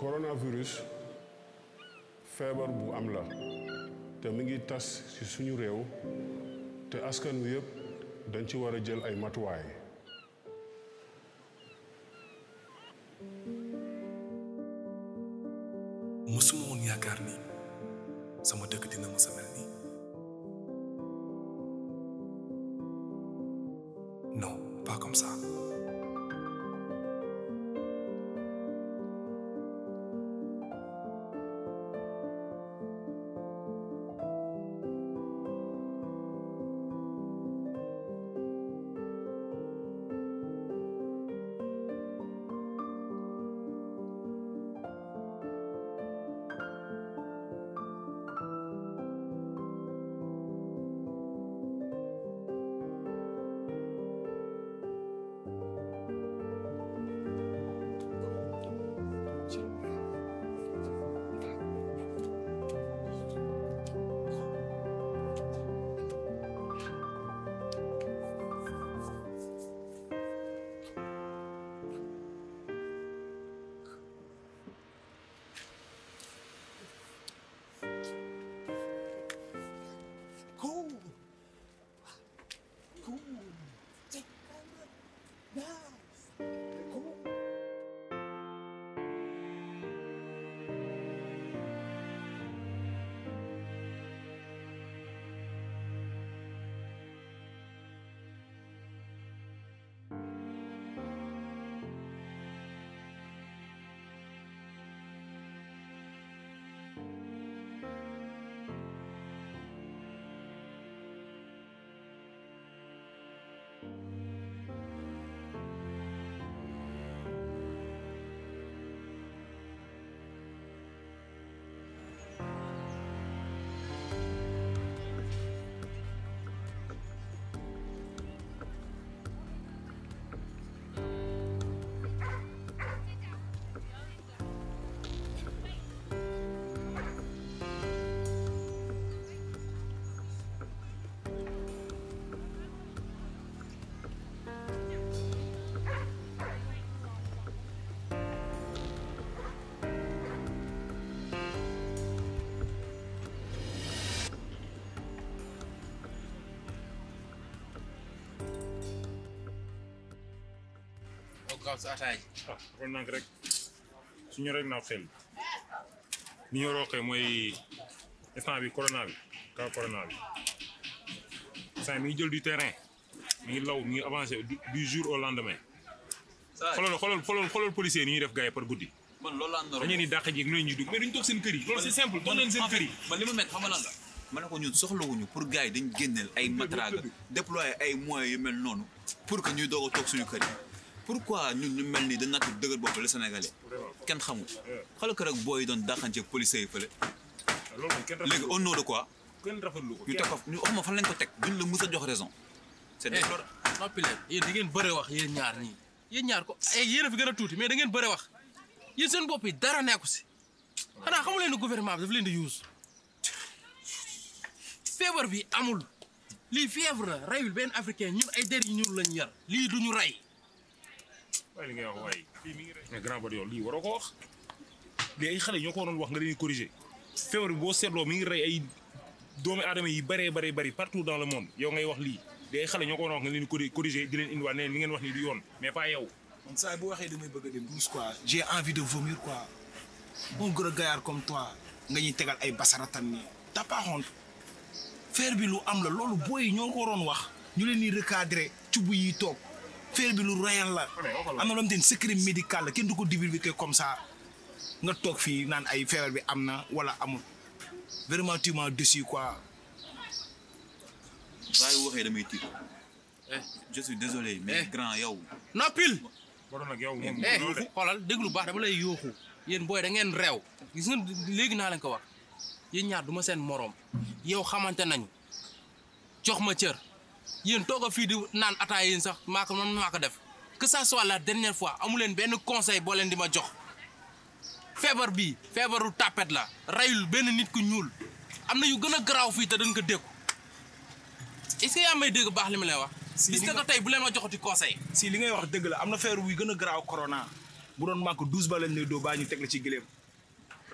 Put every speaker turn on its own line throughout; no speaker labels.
coronavirus feebar bu am la te mi ngi tas ci suñu réew te askan wi yëpp dañ ci war a jël ay matuwaay.
mësuma woon yaakaar ni sama dëkk dina mës a mel nii non pas comme ça
Cool. Cool. Take Nice. Cool.
oo gaaw sa ataay
ah kon nag rek suñu rek naa xel li ñu roqee mooy instant bi corona bi cas corona bi instant mi ngi jël du terrain mi ngi law mi ngi avancé du du jour au lendemain xoolal xoolal xoolal xoolal policier ni ñuy def gars yi par guddi
man loolu laa noroon
dañu ni dàq ji ak lu leen ñuy dugg mais duñ toog seen kër yi loolu c'est simple toog leen seen kër yi
man li ma mett xam nga lan la ma ne ko ñun soxlawuñu pour gars yi dañ génneel ay matraga déployer ay moyens yu mel noonu pour que ñuy doog a toog suñu kër yi pourquoi ñun ñu mel ni dañ natt dëgër bopp le sénégalais kenn xamul xala ko rek booy yi doon dàqante ak policiers yi fële
loolu moom kenn
léegi au nom de quoi
kenn rafetlu ko
ñu teg ko ñu wax ma fan lañ ko teg duñ la mës a jox raison c'est déplorable
noppi leen yéen di ngeen bëre wax yéen ñaar ñii yéen ñaar ko ay yéen a fi gën a tuuti mais da ngeen bëre wax yéen seen bopp yi dara nekku si xanaa xamu leen ne gouvernement bi daf leen di use feebar bi amul lii fièvre la rayul benn africain ñun ay der yi ñuul lañ yar lii duñu ray
waaye li ngay wax waaye mais grand body yow lii waroo ko wax lii ay xale ñoo ko waroon wax nga leen di corriger feebar bi boo seetloo mi ngi rey ay doomi aadama yi bëree bëri bëri partout dans le monde yow ngay wax lii di ay xale ñoo ko waroon wax nga leen di corri- corriger di leen indiwaat ne li ngeen wax nii du yoon mais pas yow
man saa bu waxee damay bëgg a dem douce quoi j'ai envie de vomir quoi mon gros gaillard comme toi nga ñuy tegal ay basaratan nii t'as pas honte faire bi lu am la loolu booy yi ñoo ko waroon wax ñu leen di recadrer cubb yi toog faire bi lu réel la am na loo xamante ni secret médical la kenn du ko divulguer comme ça nga toog fii naan ay feebar bi am na wala amul vraiment tu m'as déçu quoi
saa yu waxee damay tiit
eh
je suis désolé mais
Eh.
grand yow
noppil
waroon nag yow moom
eh
loolu de
xoolal déglu baax dama lay yooxu yéen booy da ngeen réew gis nga léegi naa leen ko wax yéen ñaar du ma seen moroom yow xamante nañu jox ma cër yéen toog a fii di naan ataay yéen sax maa ko man maa ko def que ça soit la dernière fois amu leen benn conseil boo leen di ma jox feebar bii feebaru tàppet la rayul benn nit ku ñuul am na yu gën a garaaw fii te dañ ko dékku est-ce que yaa may dégg baax li ma lay wax
Si,
bis
li
na
nga-
ko tey bu leen ma joxati conseil
si li ngay wax dëgg la am na feebar buy gën a garaaw corona bu doon màgg douze ba lañ lay doo baa ñu teg la ci gëléem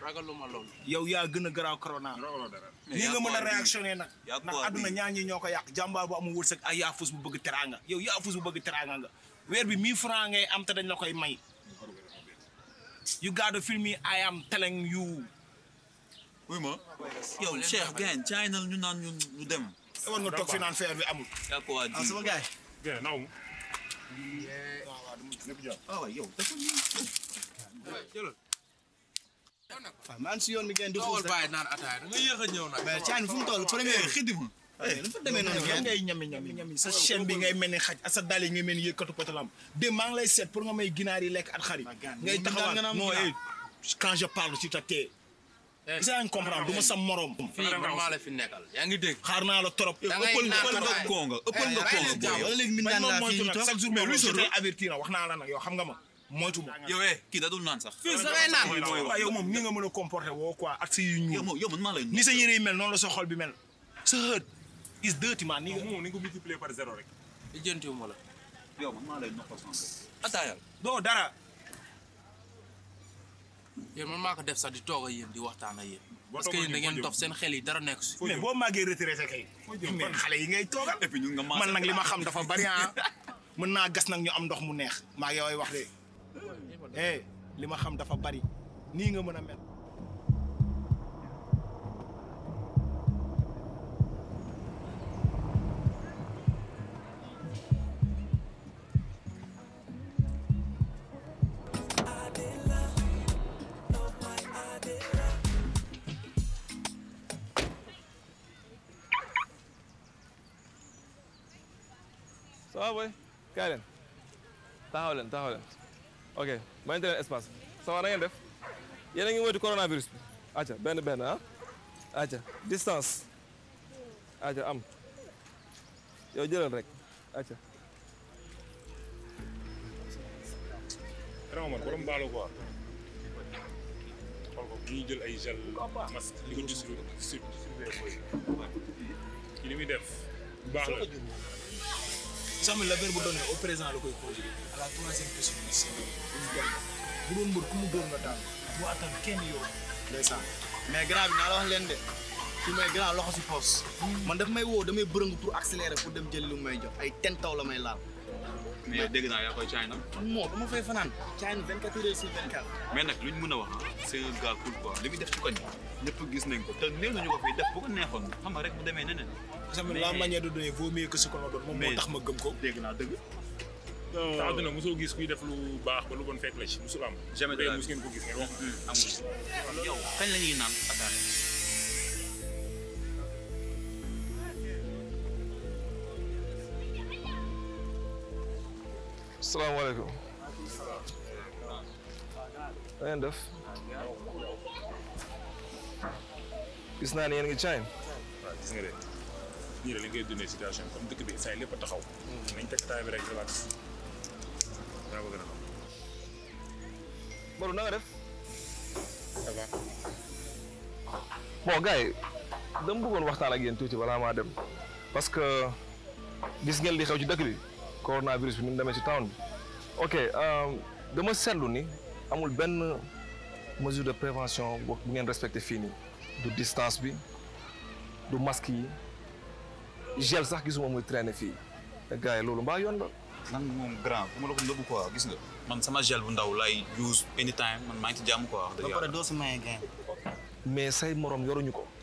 ragaluma loolu
yow yaa gën a garaaw corona
ragaloo dara
nii nga mën a réactionné nag
yaa
ndax
ko
àdduna
di-
ñaar ñi ñoo ko yàq jàmbaar bu amul wërsëg ay yaafus bu bëgg teraanga yow yaafus bu bëgg teraanga nga weer bi 1000 francs ngay am te dañ la koy may you gotta feel me I am telling you
oui ma yow Cheikh gain China ñu naan ñu ñu dem
war nga toog fi naan feer bi amul
yaa ko waa di
ah sama gars
gën naw mu
ah waay yow dafa
jëlal
waaw maa ngi si yoon bi ngeen di xuus
toogal
rek
bàyyi naan ataaya da nga yéex a ñëw nag
mais Thiané fu mu toll premier
xiddi ma
dafa demee noonu
yow
ngeen
ngay ñami ñami ñami sa chaîne bi ngay mel ni xaj ak sa dal yi ngay mel ni yëkkatu potalam démb maa ngi lay seet pour nga may ginaar yi lekk at xar yi ngay
moom
taxawaat
nga naan
non
ginaar.
eh quand je parle tu te tais isa nga comprendre du ma sa morom
fii man maa la fi nekkal yaa ngi dégg
xaar naa la trop
Da ngay
ëppal
naan
nga
ëppal nga
Ataaya.
konga ëppal nga
Eh,
konga
eh,
booy yow
wala léegi min
man
daan
moom
laa
moytu
fii
nag
toog
chaque jour mais lu je avertir na wax naa la nag yow xam nga ma moytu ma
yow eh kii da dul naan sax
fii sa ngay naan
waaw yow moom ni nga mën a comporter woo quoi ak sa yu
yow
ñuul
moom yow man maa lay
ni sa yére yi mel noonu la sa xol bi mel sa hët is dirty man ni nga
moom ni nga ko multiplier par zéro rek
lijjantiwuma la
yow man maa lay noppal sama bopp ataayal
doo dara
yéen man maa ko def sax di toog ak yéen di waxtaan ak yéen parce que
toogoon
yéen da
nii
ngeen
foo
dof seen xel yi dara nekk si
mais boo màggee retraité kay mais xale yi ngay toogal
et puis ñun nga
man nag li ma xam dafa bari ah mën naa gas nag ñu am ndox mu neex maa yooy wax de eh li ma xam dafa bari nii nga mën a mel
ça va boy kaay leen taxaw leen taxaw leen ok mayante leen espace ça va na ngeen def yéen a ngi moytu coronavirus bi acca benn benn ah acca distance acca am yow jëlal rek acca
vraiment man borom baalu quoi xool ko bu ñuy jël ay gel masque di ko distribuer distribuer booy kii li muy def bu baax la
sax mi la verbe donné au présent la koy conjugué à la troisième personne du singulier bu doon mbër ku mu dóor nga daal boo attan kenn yow ndeysaan
mais grand bi naa la wax leen de fi may grand loxo si poos man daf may woo damay bërëngu pour accélérer pour dem jëli lu may jox ay ten taw la may laal
mais dégg naa yaa koy China
moo dama fay fanaan Thiané 24 heures sur 24
mais nag luñ mën a wax ah c'est un gars cool quoi li muy def ci koñ ñëpp gis nañ ko te néew nañu ko fiy def bu ko neexoon xam nga rek bu demee neneen
sax mi la manière de donner vaut mieux que ce qu'on a doon moom moo
mais-
tax ma gëm ko
dégg naa dëgg
te àdduna mosoo gis kuy def lu baax ba lu bon fekk la ci mosul am
Jamais de la
Tey mos ngeen ko gis ngeen wax
amul yow kañ la ñuy naan ataaya
salaamaaleykum na ngeen def gis naa ne yéen ngi Chine
waaw gis nga de ñii de li ngay dundee situation comme dëkk bi saa yi lépp a taxaw nañ teg taay bi rek relax yaa ko gën a xam
Badou na nga def
ça va
bon gars yi dama bëggoon waxtaan ak yéen tuuti balaa maa dem parce que gis ngeen li xew ci dëkk bi coronavirus bi ni mu demee ci town bi ok euh, dama seetlu ni amul benn mesure de prévention bu bu ngeen respecté fii nii du distance bi du masque yi gel sax gisuma muy traîner fii te gars yi loolu mbaa yoon la
man moom grand bu ma la ko nëbbu quoi gis nga man sama gel bu ndaw lay use anytime man maa ngi ci jàmm quoi wax dëgg
ba pare
yàlla
doo si maye gain
mais say morom yoruñu ko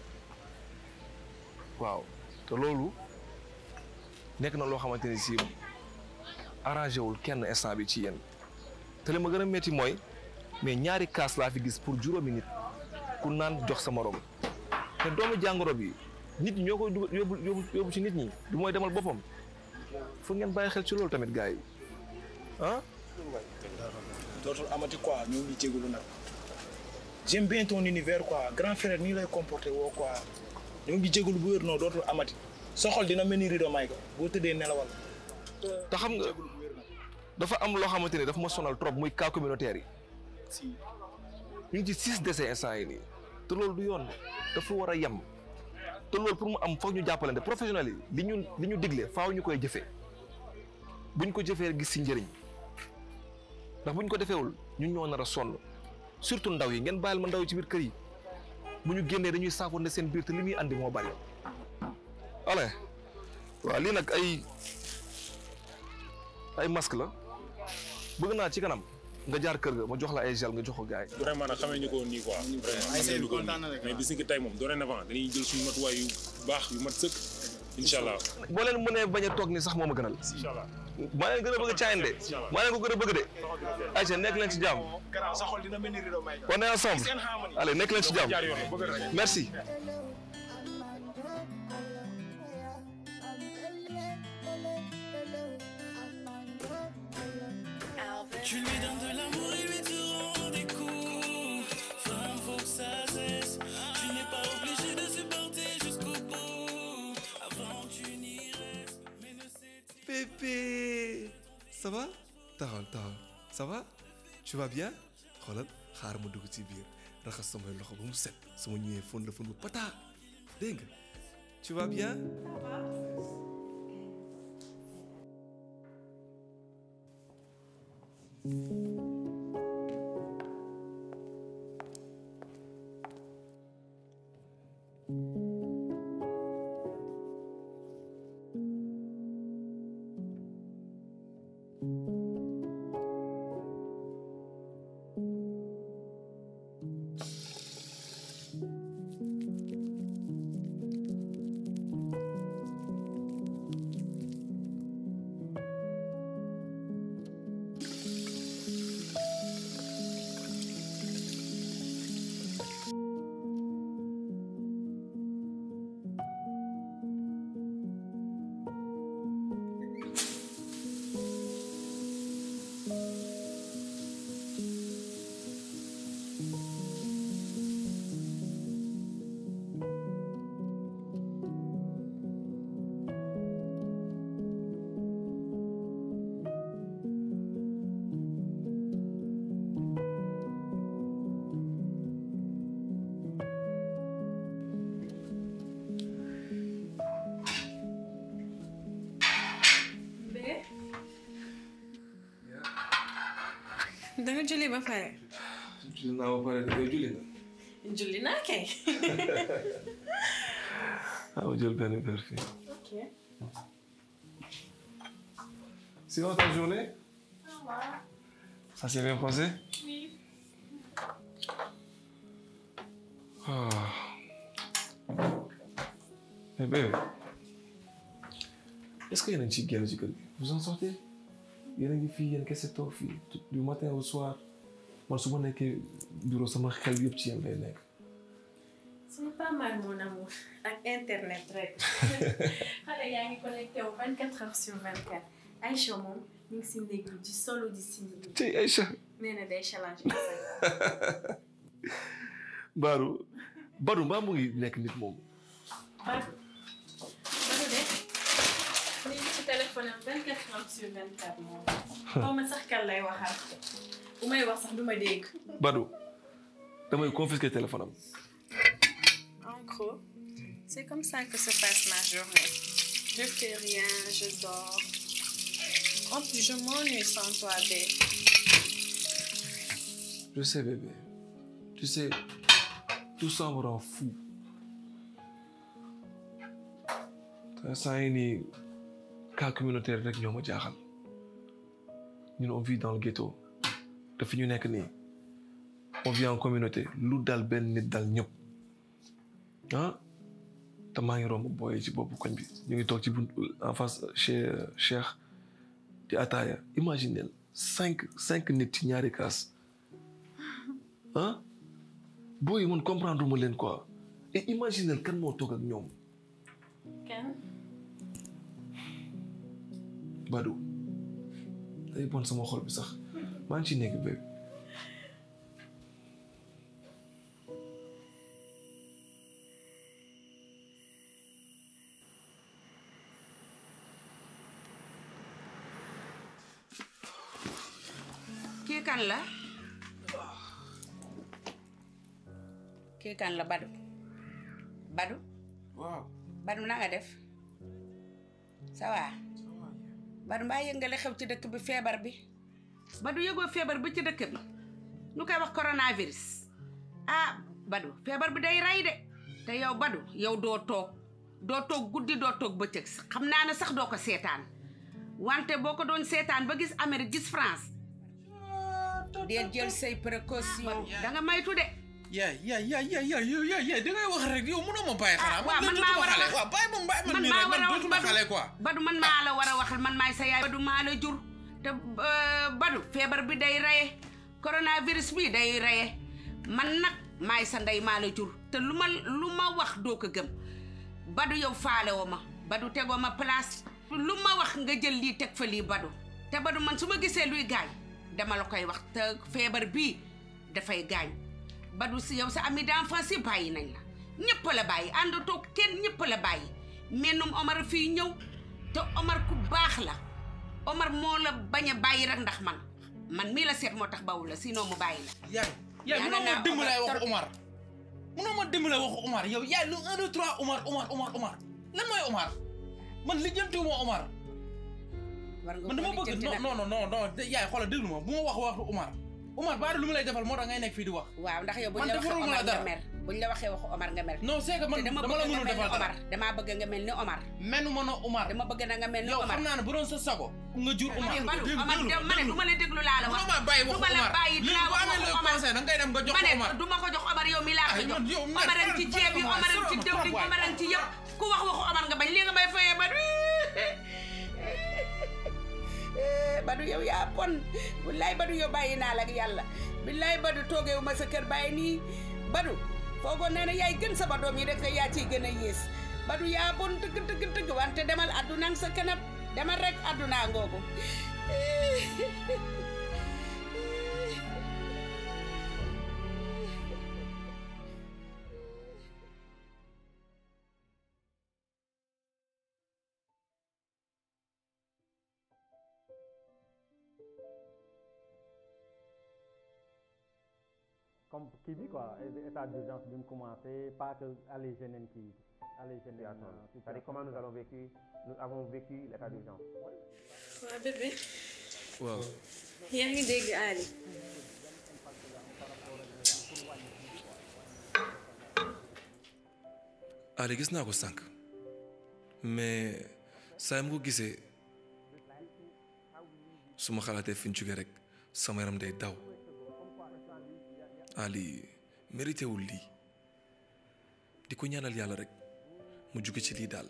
waaw te loolu nekk na loo xamante ni si arrangé wul kenn instant bi ci yéen te li ma gën a métti mooy mais ñaari kaas laa fi gis pour juróomi nit ku naan jox sa morom te doomu jàngoro bi nit ñi ñoo koy dugal yóbbu yóbbu yóbbu ci nit ñi du mooy demal boppam fu ngeen bàyyi xel ci loolu tamit gars yi ah.
dootul amati quoi ñoo ngi jégalu nag j'aime bien ton univers quoi grand frère nii lay comporté woo quoi ñoo ngi jégalu bu wér non dootul amati sa xol dina mel ni rido may ko boo tëddee nelawal
te xam nga dafa am loo xamante ni dafa ma sonal trop muy cas communautaire yi ñu ngi ci six décès instant yi nii te loolu du yoon dafa war a yem te loolu pour mu am foog ñu jàppalante professionnels yi li ñu li ñu digle faaw ñu koy jëfee buñ ko jëfee gis si njëriñ ndax buñ ko defeewul ñun ñoo nar a sonn surtout ndaw yi ngeen bàyyil ma ndaw yi ci biir kër yi bu ñu génnee dañuy saafoon ne seen biir te li muy andi moo bari ale waaw lii nag ay ay masque la bëgg naa ci kanam nga jaar kër ga ma jox la ay gel nga jox ko gars yi
vraiment nag xamee ñu ko woon nii quoi vraiment
Ay,
xamee ñu ko woon
kontaan na
nii
rek,
mais
waaw.
bis ni ki tey moom dorénavant dañuy jël suñu matuwaay yu baax yu mat sëkk incha allah
boo leen mënee bañ a toog ni sax moo ma gënal
incha allah
maa leen gën a bëgg caayin de maa leen ko gën a bëgg de ayca nekk leen ci jàmm
garaaw sa xol dina mel ni rido may
on est ensemble
seen harmonie
allez nekk leen ci jàmm
jaar yoon bëgg rek
merci
Tu lui donnes de l'amour et lui te rends des coups. Femme, faut que ça cesse. Tu n'es pas obligé de supporter jusqu'au bout. Avant, tu n'y restes. Mais ne sais
Pépé ça va taxawal taxawal ça va tu vas bien xoolal xaar ma dugg ci biir raxas samay loxo ba mu set sama ñëwee fon la fon bu pata dégg nga tu vas bien
da nga julli ba pare.
julli naa ba pare yow julli nga
julli naa kay.
ah ma jël benn verre fii
ok.
sinon ta journée ça s'est bien passé
Oui.
ah mais bébé est-ce que yéen a ngi ciy génn ci kër gi vous en sortez yéen a ngi fii yéen kese toog fii tout- du matin au soir man su ma nekkee bureau sama xel yëpp ci yéen lay nekk
c'est pas mal mon amour ak internet rek. xale yaa ngi connecté wu 24 heures sur 24. Aïcha moom ñu ngi si néeg bi di solo di simili.
tey Aïcha
nee na day challenge
Badou Badou mbaa mu ngi nekk nit moom
Badou. Badou de. ñu ngi ci téléphone am 24 heures sur 24 moom. xaw ma sax kan lay waxal. bu may wax sax du ma dégg.
Badou damay confisquer téléphone am
En gros, c'est comme ça que se passe ma journée. Je fais rien, je dors. En plus, je m'ennuie sans toi, bé.
je sais bébé tu sais tout ça me rend fou te saa yi nii cas communautaire rek ñoo ma jaaxal ñun on vit dans le ghetto te fi ñu nekk nii on vit en communauté lu dal benn nit dal ñëpp ah te maa ngi romb booy ci boppu koñ bi ñu ngi toog ci bunt en face chez euh, Cheikh di ataaya imaginez cinq cinq nit ci ñaari kaas ah booy man comprendre ma leen quoi et imaginez kan moo toog ak ñoom
Ken?
Badou day bon sama xol bi sax maa ngi ci nekk bébé
kii kan la kii kan la Badou Badou
waaw
Badou na nga def ça va Badou mbaa yëg nga li xew ci dëkk bi feebar bi Badou yëgoo feebar bi ci dëkk bi ñu koy wax coronavirus ah Badou feebar bi day rey de te yow Badou yow doo toog doo toog guddi doo toog bëccëg xam naa ne sax doo ko seetaan wante boo ko doon seetaan ba gis Amérique gis France deel jël say précaution da nga maytu de
yaay yaay yaay yaay yaay yow yaay yaay da ngay wax rek yow mënoo ma bàyyi xanaa
waaw man maa war a wax
waaw bàyyi ma bàyyi ma
man
nii
maa
rek
war
man
a wax
dootuma xale quoi
Badou man maa la war a waxal man maay sa yaay Badou maa la jur te Badou feebar bi day reye coronavirus bi day reye man nag maay sa ndey maa la jur te lu ma lu ma wax doo ko gëm Badou yow faale woo ma Badou tegoo ma place lu ma wax nga jël lii teg fa lii Badou te Badou man su ma gisee luy gaañ dama la koy wax te feebar bii dafay gaañ Badou si yow sa ami d'enfance yi bàyyi nañ la ñëpp la bàyyi àndatoo kenn ñëpp la bàyyi mennum Omar fii ñëw te Omar ku baax la Omar moo la bañ a bàyyi rek ndax man man mii la seet moo tax bawul la sinon mu bàyyi la.
yaay yaay mënoo ma dimbalee waxu Omar mënoo ma dimbalee waxu Omar yow yaay lu un deux trois Omar Omar Omar Omar lan mooy Omar man lijjantiwuma Omar
war nga
man dama
ko
bëgg
lijjanti
non non non non yaay xoolal déglu ma bu ma wax waxu Omar Omar baa lu mu lay defal moo tax ngay nekk fii di wax
waaw ndax yow buñ
man
la waxee
defaruma la
Omar nga
dara
mer buñ la waxee waxu Omar nga mer.
non c'est que man
te
dama
dama
la
bëgg nga
mënul
mel ni
defal dara
Omar damaa bëgg nga mel ni Omar.
menu ma no Omar
dama bëgg na nga mel ni
yow
Omar.
xam naa ne bu doon sa sago nga jur Omar
Badou Omar de- ma ne du ma la déglu laa la wax.
ma bàyyi waxu
du ma la
Omar
bàyyi
lii
dinaa
bu
wax
amee
waxu
looy
Omar.
conseil da ngay dem nga jox
ma ne
ko Omar
du ma ko jox Omar yow mi laa ko
Ay,
jox.
man yow mer-
Omar ci ceeb yi
Omar,
Omar ci
sori ma
diwlin
trop,
Omar ci yëpp ku wax waxu Omar nga bañ lii nga may fayee Badou. Badou yow yaa bon wallaay Badou yow bàyyi naa la ak yàlla billaay Badou toogeewu ma sa kër bàyyi nii Badou foogoon nee na yaay gën sama doom yi rek yaa ciy gën a yées Badou yaa bon dëgg dëgg dëgg wante demal àdduna ak sa kanam demal rek àdduna ngoogu
comme kii bi quoi état d'urgence bi mu commencé pas que aller yeneen kii aller yeneen
C'est-à-dire comment nous allons vécu, nous avons vécu l'état d'urgence.
waa bébé
waaw
yaa ngi dégg Ali
Aliou gis naa ko sànq mais saa mu ko gisee su ma xalaatee fi ñu jógee rek sama yaram day daw Ali mérité wul lii di ko ñaanal yàlla rek mu jóge ci lii daal.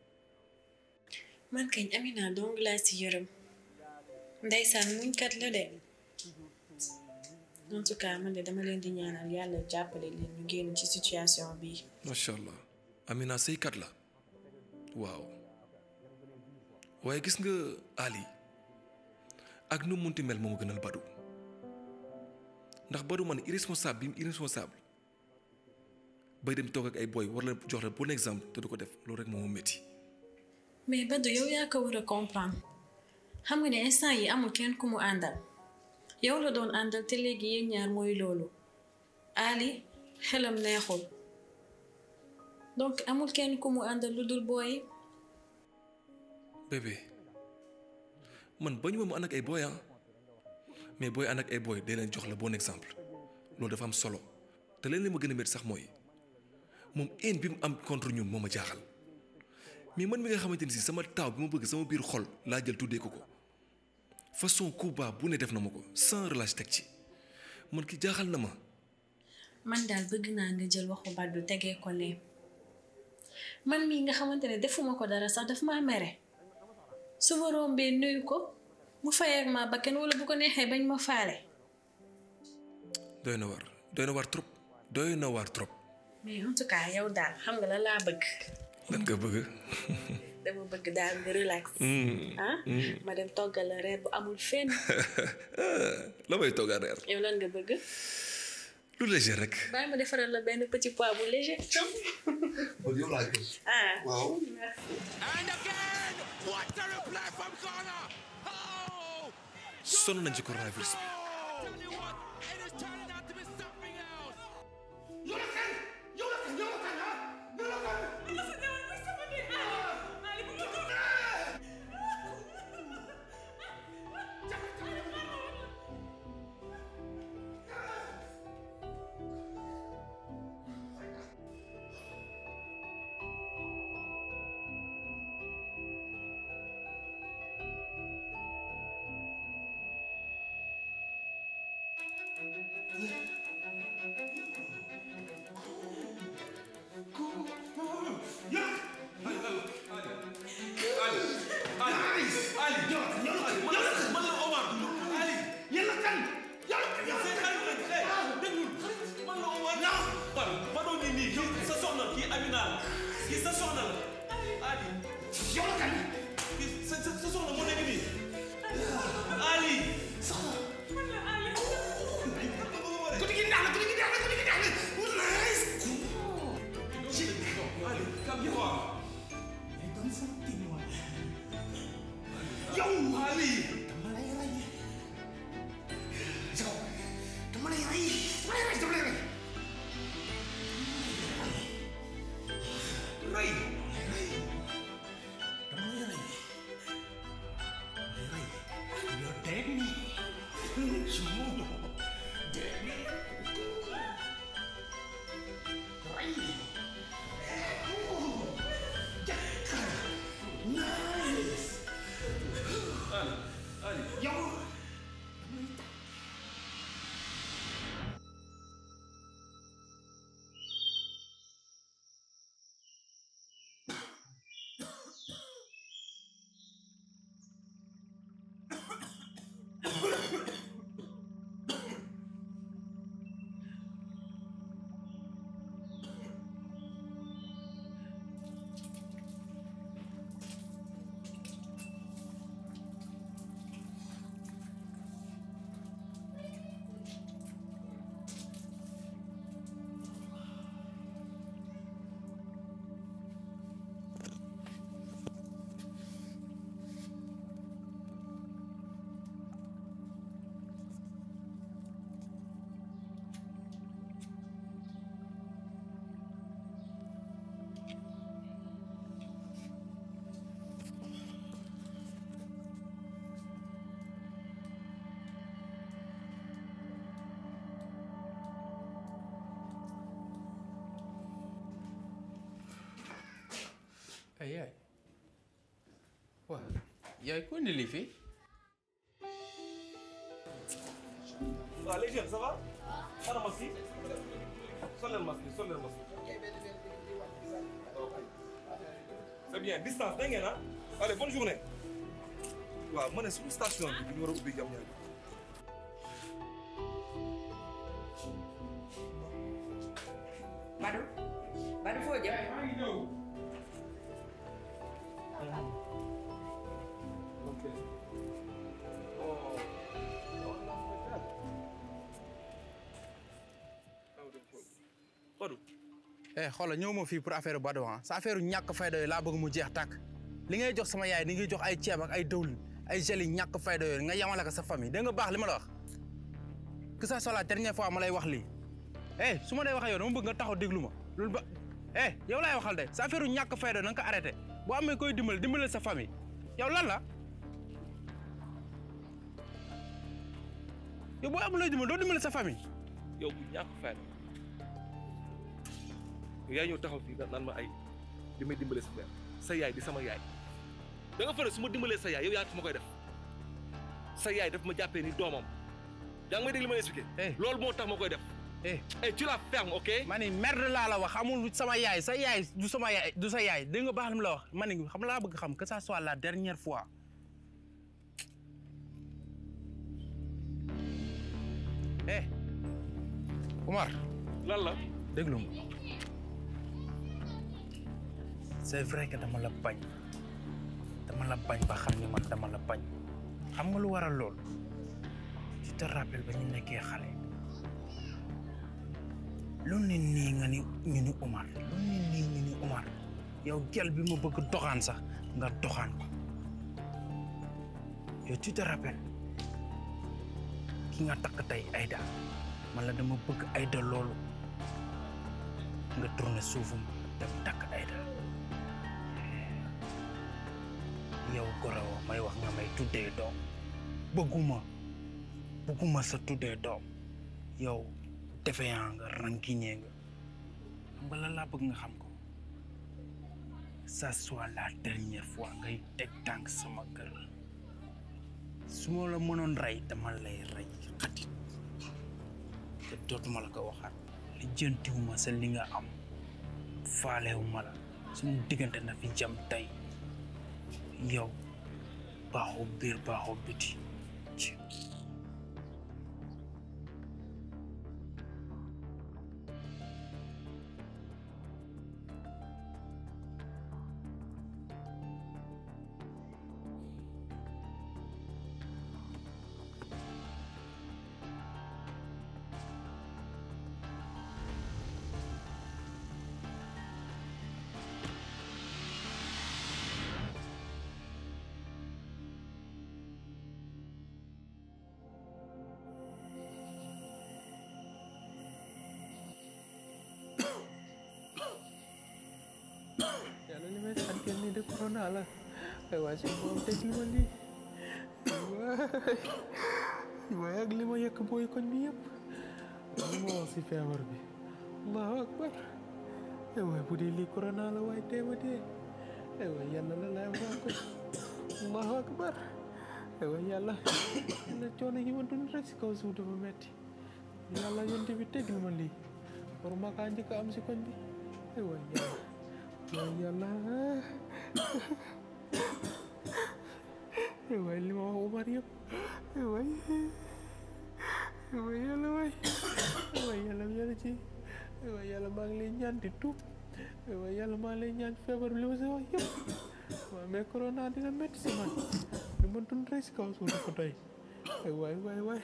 man kañ Amina dong laa si yërëm ndeysaan muñkat la de en tout cas man de dama leen di ñaanal yàlla jàppale leen ñu génn ci situation bii
macha allah Amina sëykat la waaw waaye gis nga Ali ak nu mu munti mel moo ma gënal Badou ndax Badou man irresponsable bi mu irresponsable bay dem toog ak ay boy war la jox la bon exemple te du ko def loolu rek moo ma métti.
mais Badou yow yaa ko war a comprendre xam nga ne instant yi amul kenn ku mu àndal yow la doon àndal te léegi yéen ñaar mooy loolu Ali xelam neexul donc amul kenn ku mu àndal lu dul booy
bébé man bañu ma mu ànd ak ay boy ah mais booy ànd ak ay boy day leen jox la bon exemple loolu dafa am solo te leen li ma gën a métti sax mooy moom haine bi mu am contre ñun moo ma jaaxal mais man mi nga xamante ni si sama taaw bi ma bëgg sama biir xol laa jël tuddee ko ko façon coup bas bu ne def na ma ko sans relâche teg ci man ki jaaxal na ma
man daal bëgg naa nga jël waxu Badou tegee ko ne man mii nga xamante ne defuma ko dara sax daf maa mere su ma rombee nuyu ko mu fayeeg ma bakken wala bu ko neexee bañ ma faale
doy na war doy na war trop doy na war trop
mais en tout cas yow daal xam nga la laa bëgg
lan nga bëgg
dama bëgg daal nga relax
Mm,
ah
mm.
ma dem toggal la reer bu amul fenn
la may toggaa reer
yow lan nga bëgg
lu léger rek
bàyyi ma defaral la benn petit pois bu léger
kon yow laa gis
ah
waaw sonn nañ ci coronavirus bi
ay yaay waaw yaay ko indi lii fii
waaw les jeunes ça va ana masque yi sol leen masque yi sol leen masque c'est bien distance dégg ngeen ah allez bonne journée waaw ma ne suñu station bi bi ñu war a ubbi jam ñaari
Badou Badou foo jëm
Badou
eh xoolal ñëw ma fii pour affaire Badou ah sa affaire ñàkk fayda yooyu laa bëgg mu jeex tàkk li ngay jox sama yaay ni ngay jox ay ceeb ak ay dawlin ay gel yi ñàkk fayda yooyu nga yamale ko sa famille dégg nga baax li ma la wax que ça soit la dernière fois ma lay wax lii eh su ma dee waxee yow dama bëgg nga taxaw déglu ma loolu ba eh yow laay waxal de sa affaire ñàkk fayda na nga ko arrêté boo amee koy dimbal dimbale sa famille yow lan la yow boo amul looy dimbal doo dimbale sa famille
yow bu ñàkk fayda yow yaa ñëw taxaw fii naan ma ay di may dimbale sa mère sa yaay di sama yaay da nga fële su ma dimbalee sa yaay yow yaa tax ma koy def sa yaay daf ma jàppee ni doomam yaa ngi may dégg li ma expliqué. loolu moo tax ma koy def.
eh
eh tu la fermes ok.
ma ni merde laa la wax amul sama yaay sa yaay du sama yaay du sa yaay dégg nga baax li mu la wax ma ni xam laa bëgg xam que ça soit la dernière fois. eh Umar.
lan la.
déglu ma c'est vrai que dama la bañ dama la bañ ba xam ni man dama la bañ xam nga lu waral lool tu te rappelles ba ñu nekkee xale lu ne nii nga ni ñu ni Umar lu ne nii ñu ni Umar yow gel bi ma bëgg doxaan sax nga doxaan ko yow tu te rappelles ki nga takk tey Aïda man la dama bëgg Aïda loolu nga tourné suufum dem takk Aïda yow gorowo may wax nga may tuddee doom bëgguma bëgguma sa tuddee doom yow defe yaa nga rankiñee nga xam nga lan laa bëgg nga xam ko ça soit la dernière fois ngay teg tànk sama kër su ma la mënoon rey dama lay rey xatit
te dootuma la ko waxaat li jëntiwuma sa li nga am faalewuma la suñu diggante na fi jam tey yow baaxoo biir baaxoo biti
yàlla li may santel nii de corona la ay waay suñu borom teg li ma lii waay waay ak li ma yëkk booy koñ bi yëpp li ma wax si feebar bi allahu akbar ay waay bu dee lii corona la waay tee ma dee ay waay yàlla la laay waa koñ allahu akbar ay waay yàlla yàlla coono yi ma dund rek si kaw suuf dafa metti yàlla yonte bi tegil ma lii war ma kaa njëkk a am si koñ bi ay waay yàlla waay yàlla ay waay li ma wax Omar yëpp ay waay ay waay yàlla waay ay waay yàlla yàlla ci ay waay yàlla maa ngi lay ñaan di tuub ay waay yàlla maa ngi lay ñaan feebar bi li ma si wax yëpp waaw mais corona dina métti si man li ma dund rek si kaw suuf dafa doy ay waay waay waay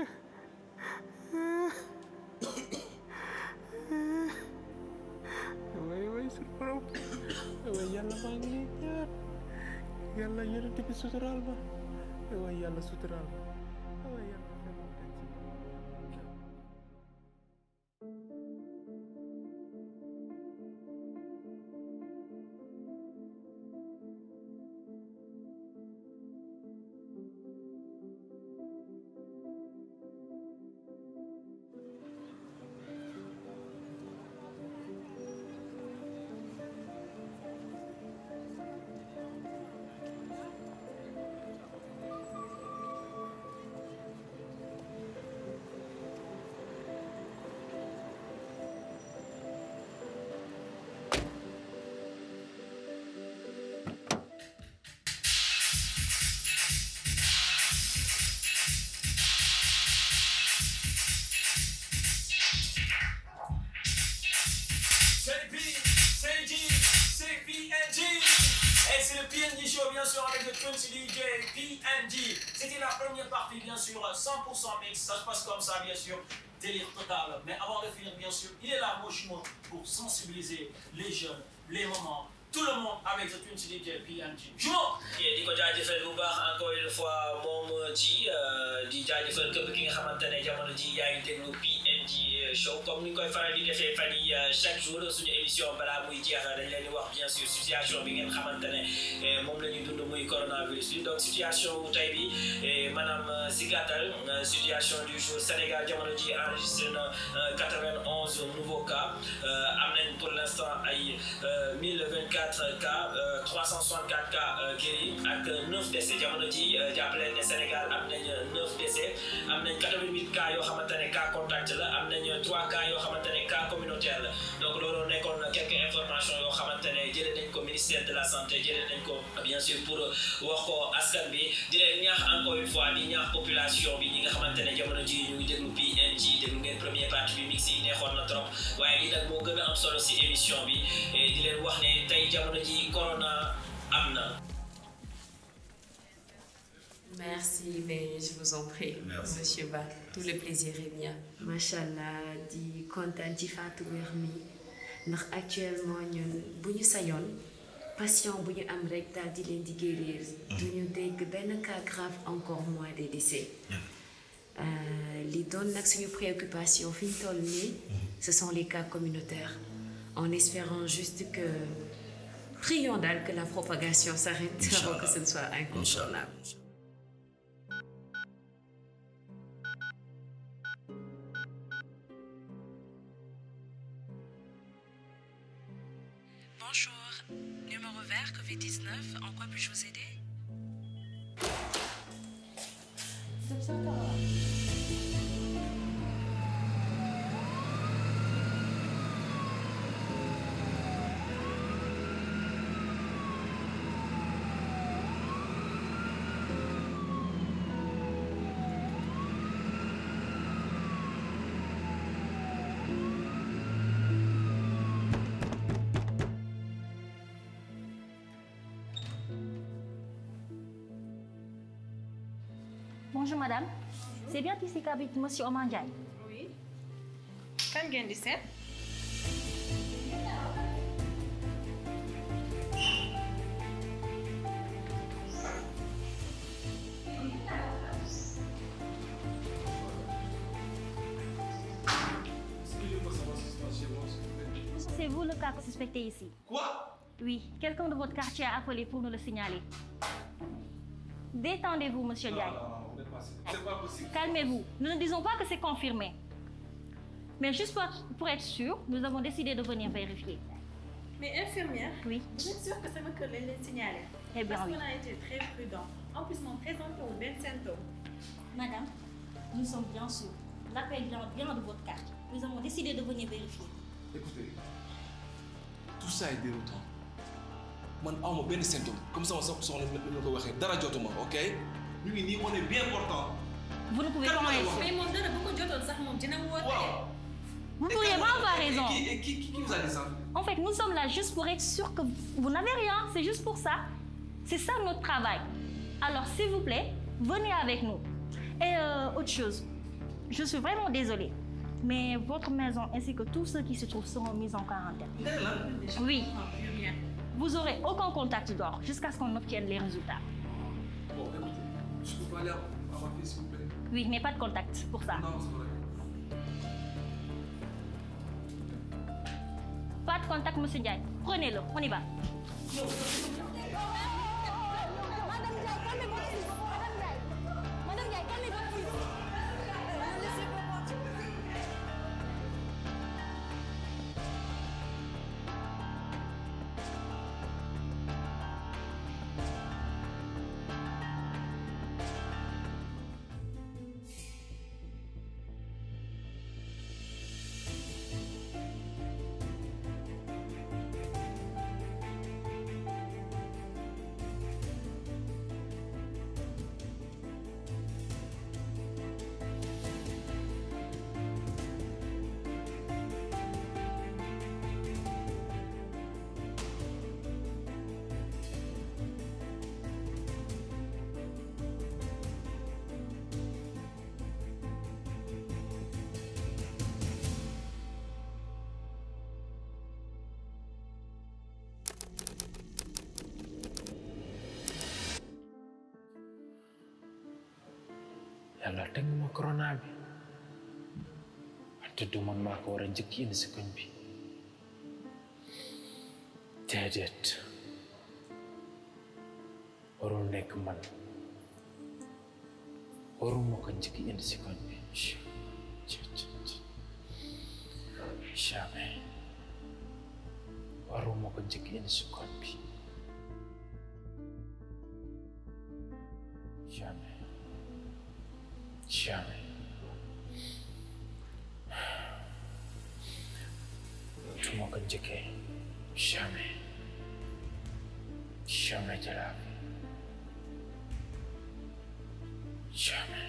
waay waay suñu borom waay yàlla maa ngi lay ñaan yàlla yonent bi suturaal ma waay yàlla suturaal ma waay yàlla
C'est P, c'est G, c'est PNG. Et c'est le PNG Show, bien sûr, avec le Prince DJ PNG. C'était la première partie, bien sûr, 100% mix. Ça se passe comme ça, bien sûr. Délire total. Mais avant de finir, bien sûr, il est là, Moshimo, pour sensibiliser les jeunes, les mamans, tout le monde avec le Prince DJ PNG. Jumeau!
di ko jaajëfal bu baax encore une fois moom ji di jaajëfal képp ki nga xamante ne jamono ji yaa ngi déglu PNG show comme ni ñu koy faral di defee fan yi chaque jour suñu émission balaa muy jeex dañ leen di wax bien sûr situation bi ngeen xamante ne moom la ñuy dund muy coronavirus bi donc situation wu tey bi maanaam si gàttal situation du jour Sénégal jamono ji enregistré na 91 nouveaux cas am nañ pour l' instant ay 1024 cas 364 cas guéris ak 9 décès jamono ji jàppale ne Sénégal am nañ 9 décès am nañ 88 cas yoo xamante ne cas contact la am nañ 3 cas yoo xamante ne cas communautaire la donc loolu nekkoon quelques informations yoo xamante ne jëlee nañ ko ministère de la santé jëlee nañ ko bien sûr pour wax ko askan bi di leen ñaax encore une fois di ñaax population bi ñi nga xamante ne jamono ji ñu ngi déglu PNG déglu ngeen première partie bi mix yi neexoon na trop waaye li nag moo gën a am solo si émission bi di leen wax ne tey jamono ji corona am na
Merci, mais je vous en prie,
Merci.
Monsieur Ba. Tout le plaisir est mien. Machallah di kontaan ci Fatou wér mi ndax actuellement ñun bu ñu sañoon patient bu ñu am rek daal di leen di guérir. du ñu dégg benn cas grave encore moins des décès. Euh, li doon nag suñu préoccupation fi ñu toll nii ce sont les cas communautaires en espérant juste que prions daal que la propagation s'arrête avant que ce ne soit incontournable.
Bonjour, numéro vert Covid-19, en quoi puis-je vous aider
Bonjour madame. C'est bien ici qu'habite monsieur Omar Ndiaye.
Oui. kan ngeen di seet.
C'est vous le cas suspecté ici.
Quoi
Oui, quelqu'un de votre quartier a appelé pour nous le signaler. Détendez-vous, monsieur Ndiaye.
C'est pas possible.
Calmez-vous. Nous ne disons pas que c'est confirmé. Mais juste pour, pour être sûr, nous avons décidé de venir vérifier.
mais infirmière.
Oui.
vous êtes sûre que sama kër lañ leen signalé.
Eh bien,
parce
oui.
qu'on a été très prudent. en plus moom présenté wu benn symptôme.
Madame, nous sommes bien sûrs. L'appel vient bien de votre quartier. Nous avons décidé de venir vérifier.
Écoutez, tout ça est déroutant. man awma benn symptôme comme sama sox soxna ni ma ko waxee dara jotuma ok ñu ngi nii on est bien portant.
Vous ne pouvez
Kan
pas
moo la
en
wax?
mais moom dara bu ko jotoon sax moom dina woote.
Vous ne pourriez pas avoir
Et
raison.
qui, et qui, qui, qui vous a dit ça
En fait, nous sommes là juste pour être sûrs que vous n'avez rien. C'est juste pour ça. C'est ça notre travail. Alors, s'il vous plaît, venez avec nous. Et euh, autre chose, je suis vraiment désolée. Mais votre maison ainsi que tous ceux qui se trouvent seront mis en quarantaine. Oui. Vous aurez aucun contact dehors jusqu'à ce qu'on obtienne les résultats.
Bon, écoutez, je peux pas aller à à ma fille s'il vous plaît.
Oui, mais pas de contact pour ça.
Non, c'est vrai.
Pas de contact, monsieur Ndiaye. Prenez-le, on y va.
yàlla teg ma corona bi wante du man maa ko war a njëkk indi si koñ bi déedéet warul nekk man waruma ko njëkk indi si koñ bi jamais waruma ko njëkk indi si koñ bi jamais jamais su ma ko njëkkee jamais jamais de la vie jamais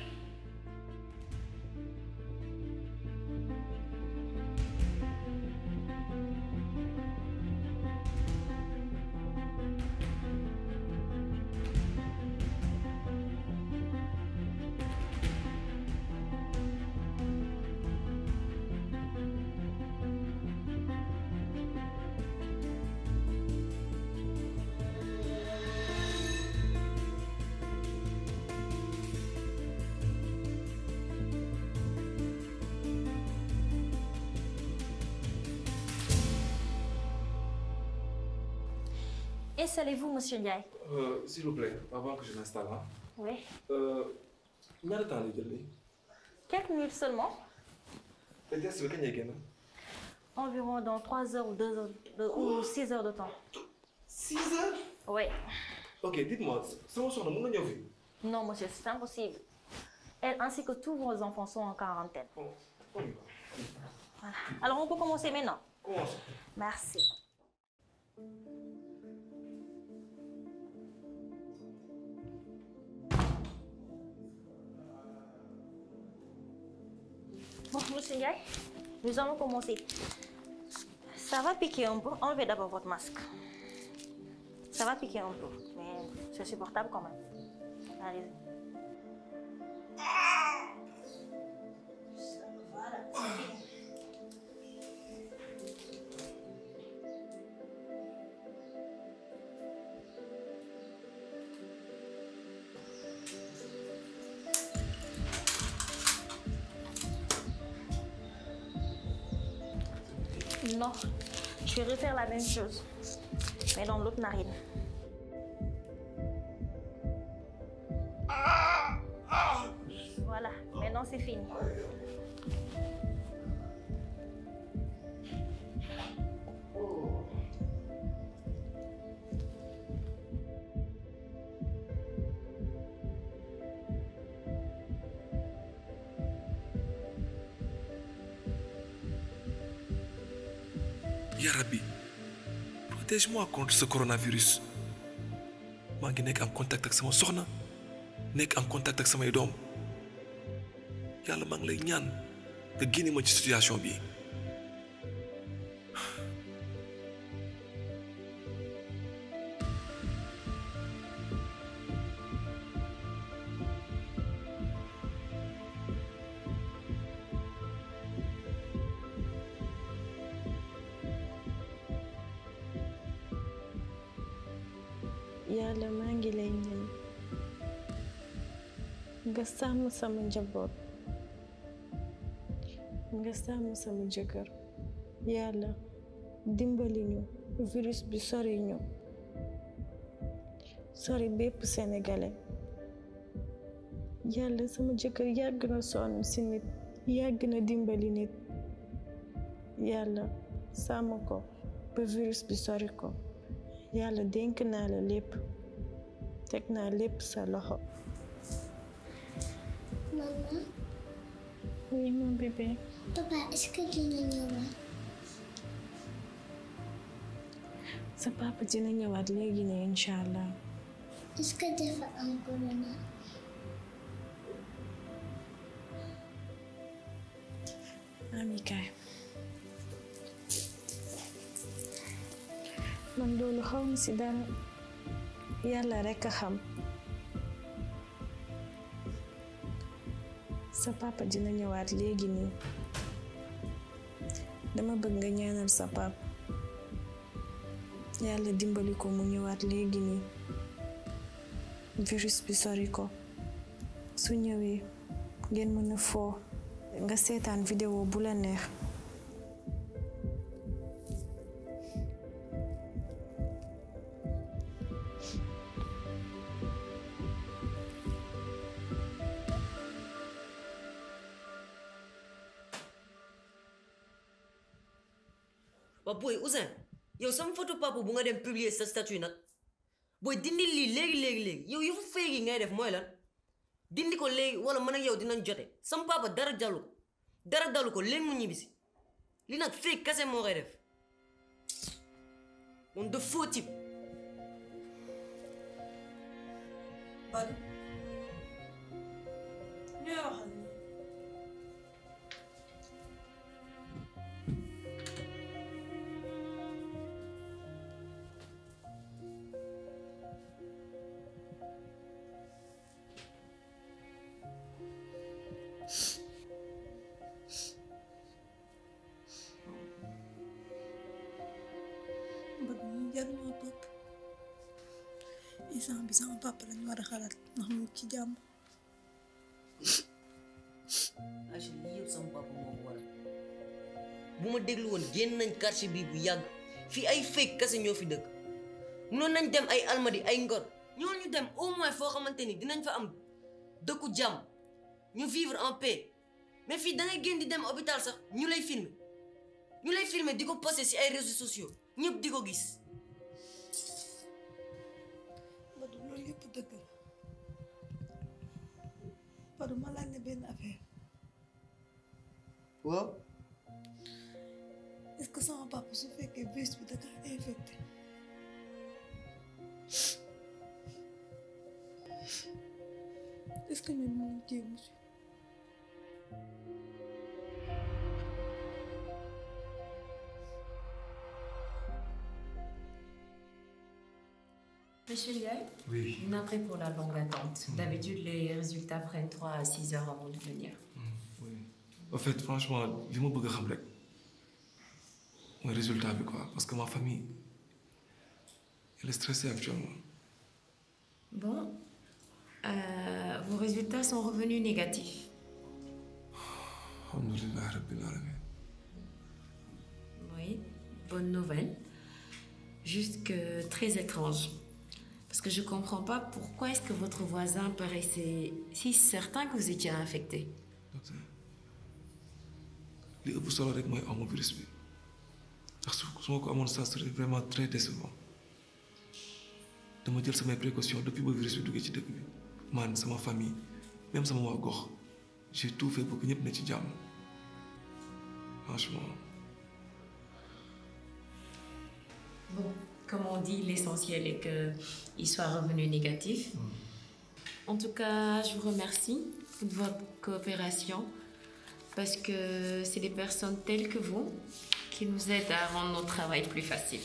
Installez-vous, monsieur Ndiaye.
Euh, S'il vous plaît, avant que je m'installe, hein,
Oui.
euh, ñaata temps lay jël nii
Quelques minutes seulement.
te test bi kañ lay génn
Environ dans 3 heures ou 2 heures de- ou 6 heures de temps.
6 heures
Oui.
Ok, dites-moi, sama soxna mën na ñëw fii
Non, monsieur, c'est impossible. Elle ainsi que tous vos enfants sont en quarantaine. Voilà. Alors, on peut commencer maintenant.
Commence.
Merci. Bon, monsieur Ndiaye, nous allons commencer. Ça va piquer un peu. Enlevez d'abord votre masque. Ça va piquer un peu, mais c'est supportable quand même. Allez-y. Non, je vais refaire la même chose, mais dans l'autre narine. Voilà, maintenant c'est fini.
Ya Rabbi, protège-moi contre ce coronavirus. maa ngi nekk am contact ak sama soxna nekk am contact ak samay doom yàlla maa ngi lay ñaan nga génne ma ci situation bi
yàlla maa ngi lay ñaan nga sàmm sama njaboot nga sàmm sama jëkkër yàlla dimbali ñu virus bi sori ñu sori bépp sénégalais yàlla sama jëkkër yàgg na sonn si nit yàgg na dimbali nit yàlla sàmm ko ba virus bi sori ko yàlla dénk naa la lépp teg naa lépp sa loxo
Maman,
oui mon bébé
papa, est-ce que dina ñëwaat?
sa papa dina ñëwaat léegi ne incha allah
Est-ce que dafa am corona?
ami kaay man loolu xaw ma si dara yàlla rekk a xam sa papa dina ñëwaat léegi nii dama bëgg nga ñaanal sa papa yàlla dimbali ko mu ñëwaat léegi nii virus bi sori ko su ñëwee ngeen mën a foo nga seetaan vidéo bu la neex
waa booy Ouzin yow sama photo papa bu nga dem publier sa statut nag booy dindi lii léegi léegi léegi yow yëfu fake yi ngay def mooy lan dindi ko léegi wala man ak yow dinañ jote sama papa dara dalu ko dara dalu ko léegi mu ñibbisi li nag fake kase moo koy def moom de faux type
Badou ñooy waxal ni Badou ñu jaruma topp instant bi sama papa lañ war a xalaat ndax mu ngi ci jàmm
Aïcha lii yëpp sama papa moo ko waral bu ma déglu woon génn nañ quartier bii bu yàgg fii ay fake kase ñoo fi dëkk mënoon nañ dem ay almadi ay ngor ñoo ñu dem au moins foo xamante ni dinañ fa am dëkku jàmm ñu vivre en paix mais fii da ngay génn di dem hôpital sax ñu lay filmer ñu lay filmer di ko posté si ay réseaux sociaux ñëpp di ko gis
Badou loolu yëpp dëgg la Badou ma laaj la benn affaire
waaw
est-ce que sama papa su fekkee virus bi da kaa infecté est-ce que ñun mën nañ cee mucc
Mais
Monsieur Ndiaye
Oui.
Navré pour la longue attente. D'habitude, les résultats prennent 3 à 6 heures avant de venir.
En fait, franchement, li ma bëgg a xam rek mooy résultat bi quoi parce que ma famille elle est stressée actuellement.
Bon, euh, vos résultats sont revenus négatifs.
Alhamdulillah rabbil alamin.
Oui, bonne nouvelle. Juste que très étrange. Parce que je comprends pas pourquoi est-ce que votre voisin paraissait si certain que vous étiez infecté.
li ëpp solo rek mooy amu virus bi ndax su su ma ko amoon ça serait vraiment très décevant dama jël samay précautions depuis ba virus bi duggee ci dëkk bi man sama famille même sama waa gox j'ai tout fait pour que ñëpp ne ci jàmm franchement
Bon, comme on dit, l'essentiel est qu'il soit revenu négatif. En tout cas, je vous remercie de votre coopération parce que c'est des personnes telles que vous qui nous aident à rendre notre travail plus facile.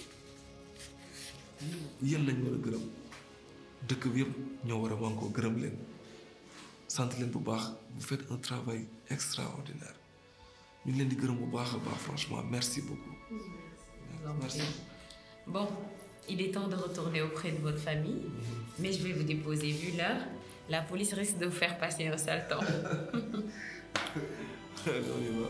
yéen lañ war a gërëm dëkk bi yëpp ñoo war a wankoo gërëm leen sant leen bu baax vous faites un travail extraordinaire ñu ngi leen di gërëm bu baax a baax franchement merci beaucoup merci
Bon, il est temps de retourner auprès de votre famille, mais je vais vous déposer vu l'heure. La police risque de vous faire passer un sale temps.
Allez, on y va.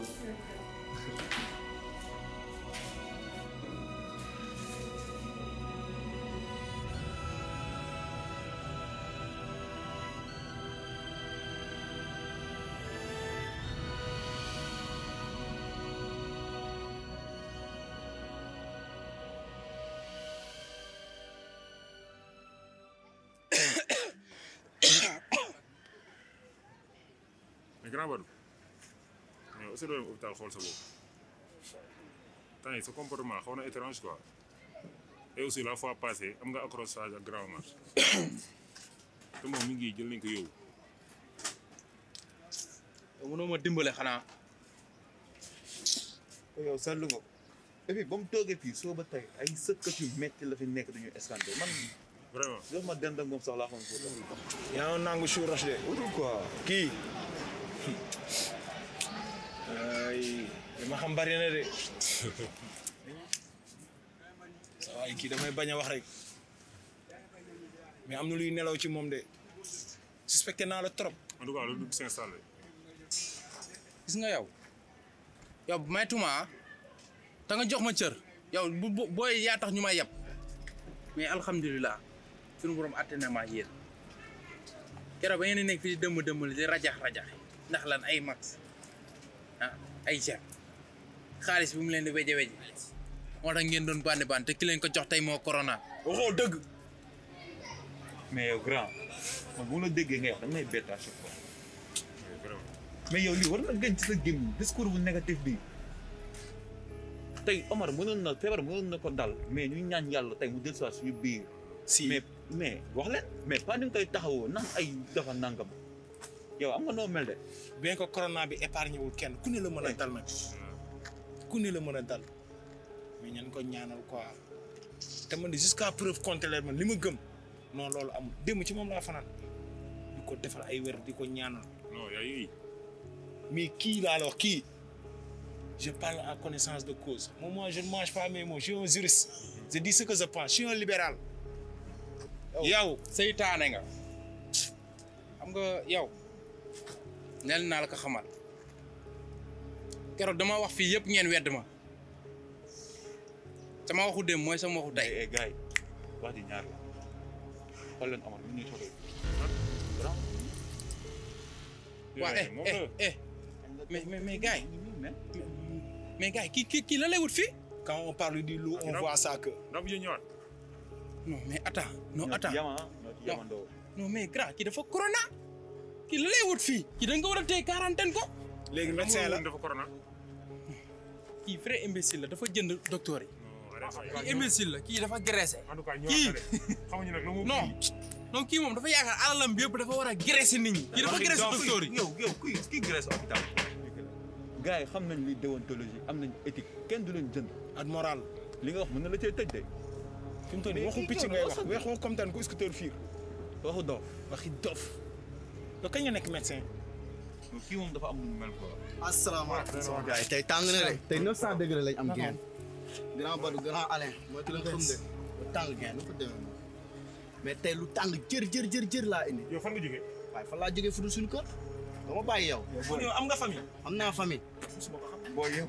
mais grand Badou mais aussi doo dem hôpital xool sa bopp temps yi sa comportement xaw na étrange quoi et aussi la fois passée am nga accrochage ak grand marche te moom mi ngi jël nañ ko yow
yow mënoo ma dimbale xanaa
yow seetlu nga ko et puis ba mu toogee fii soo ba tey ay sëkkat yu metti la fi nekk duñu escanté man
vraiment
jox ma dend ak moom sax laa xam ko
yaa ngi nangu chou roche de.
wutul quoi
kii. ay li ma xam bari na de. waaye kii damay bañ a wax rek mais am na luy nelaw ci moom de suspecté naa la trop.
en tout cas loolu du s'installer
gis nga yow yow maytuma te nga jox ma cër yow bu bu- booy yaa tax ñu may yeb mais alhamdulilah suñu borom àtte na ma yéen keroog ba ngeen di nekk fii di dëmm dëmmal di rajax rajax ndax lan ay max ah ay jar xaalis bi mu leen di weje weje moo tax ngeen doon bandi bandi te ki leen ko jox tey moo corona.
waxoo dëgg mais yow grand man bu ma la déggee ngay wax da may bett à chaque fois mais yow lii war na gën ci sa gémmiñ discours bu négatif bi tey Omar mënoon na feebar mënoon na ko dal mais ñu ñaan yàlla tey mu del soit suñu biir
si
mais mais wax leen mais pas ni nga koy taxawoo nan ay dafa nangam yow am nga noo mel de
bien que corona bi épargné wul kenn ku ne la mën a dal nag ku ne la mën a dal mais ñan ko ñaanal quoi te man de jusqu'à preuve contraire man li ma gëm non loolu amul démb ci moom laa fanaan di ko defal ay wér di ko ñaanal
non yaa yi
mais kii laa la wax kii je parle en connaissance de cause moi moi je ne mange pas mes mots je suis un juriste je dis ce que je pense je suis un libéral yow
seytaane nga xam nga yow nel naa la ko xamal keroog dama wax fii yëpp ngeen wedd ma sama waxu dem mooy sama waxu tey
eh gars yi wax di ñaar la xool leen Omar mi ñuy soxla
waa eh eh eh mais mais mais gars yi mais gars yi kii kii kii la lay wut fii
quand on parle du loup on voit ça que
ndax bu ñëwaat
non mais attends non
ñoo ci
attends
yama ñoo ci yamandoo
non mais grand kii dafa corona kii la lay wut fii kii da nga ko war a téye quarantaine ko
léegi médecin la
dafa corona
kii vrai imbécile la dafa jënd docteur yi kii imbécile la kii dafa graissé kii
xamuñu nag lu mu
non non kii moom dafa yaakaar alalam bi yëpp dafa war a graissé nit ñi kii dafa graissé docteur yi
yow yow kuy kii graisse hôpital gars yi xam nañ li déontologie am nañ éthique kenn du leen jënd
ak moral
li nga wax mën na la cee tëj de
fi mu toll nii waxu picc ngay wax weexoo comme tan ku scooter fiir waxu dof waxi dof yow kañ nga nekk médecin
kii moom dafa am lu mu mel quoi.
asalaamaaleykum sama gars yi tey tàng na de tey 900 degré lañ am geen grand Badou grand Alain mooy ki leen xam de lu tàng geen lu ko demee noonu mais tey lu tàng jër jër jër jër laa indi
yow fan nga jógee
waaye fan laa jógee fu dul suñu kër dama bàyyi yow
yow am nga famille
am naa famille
booy yow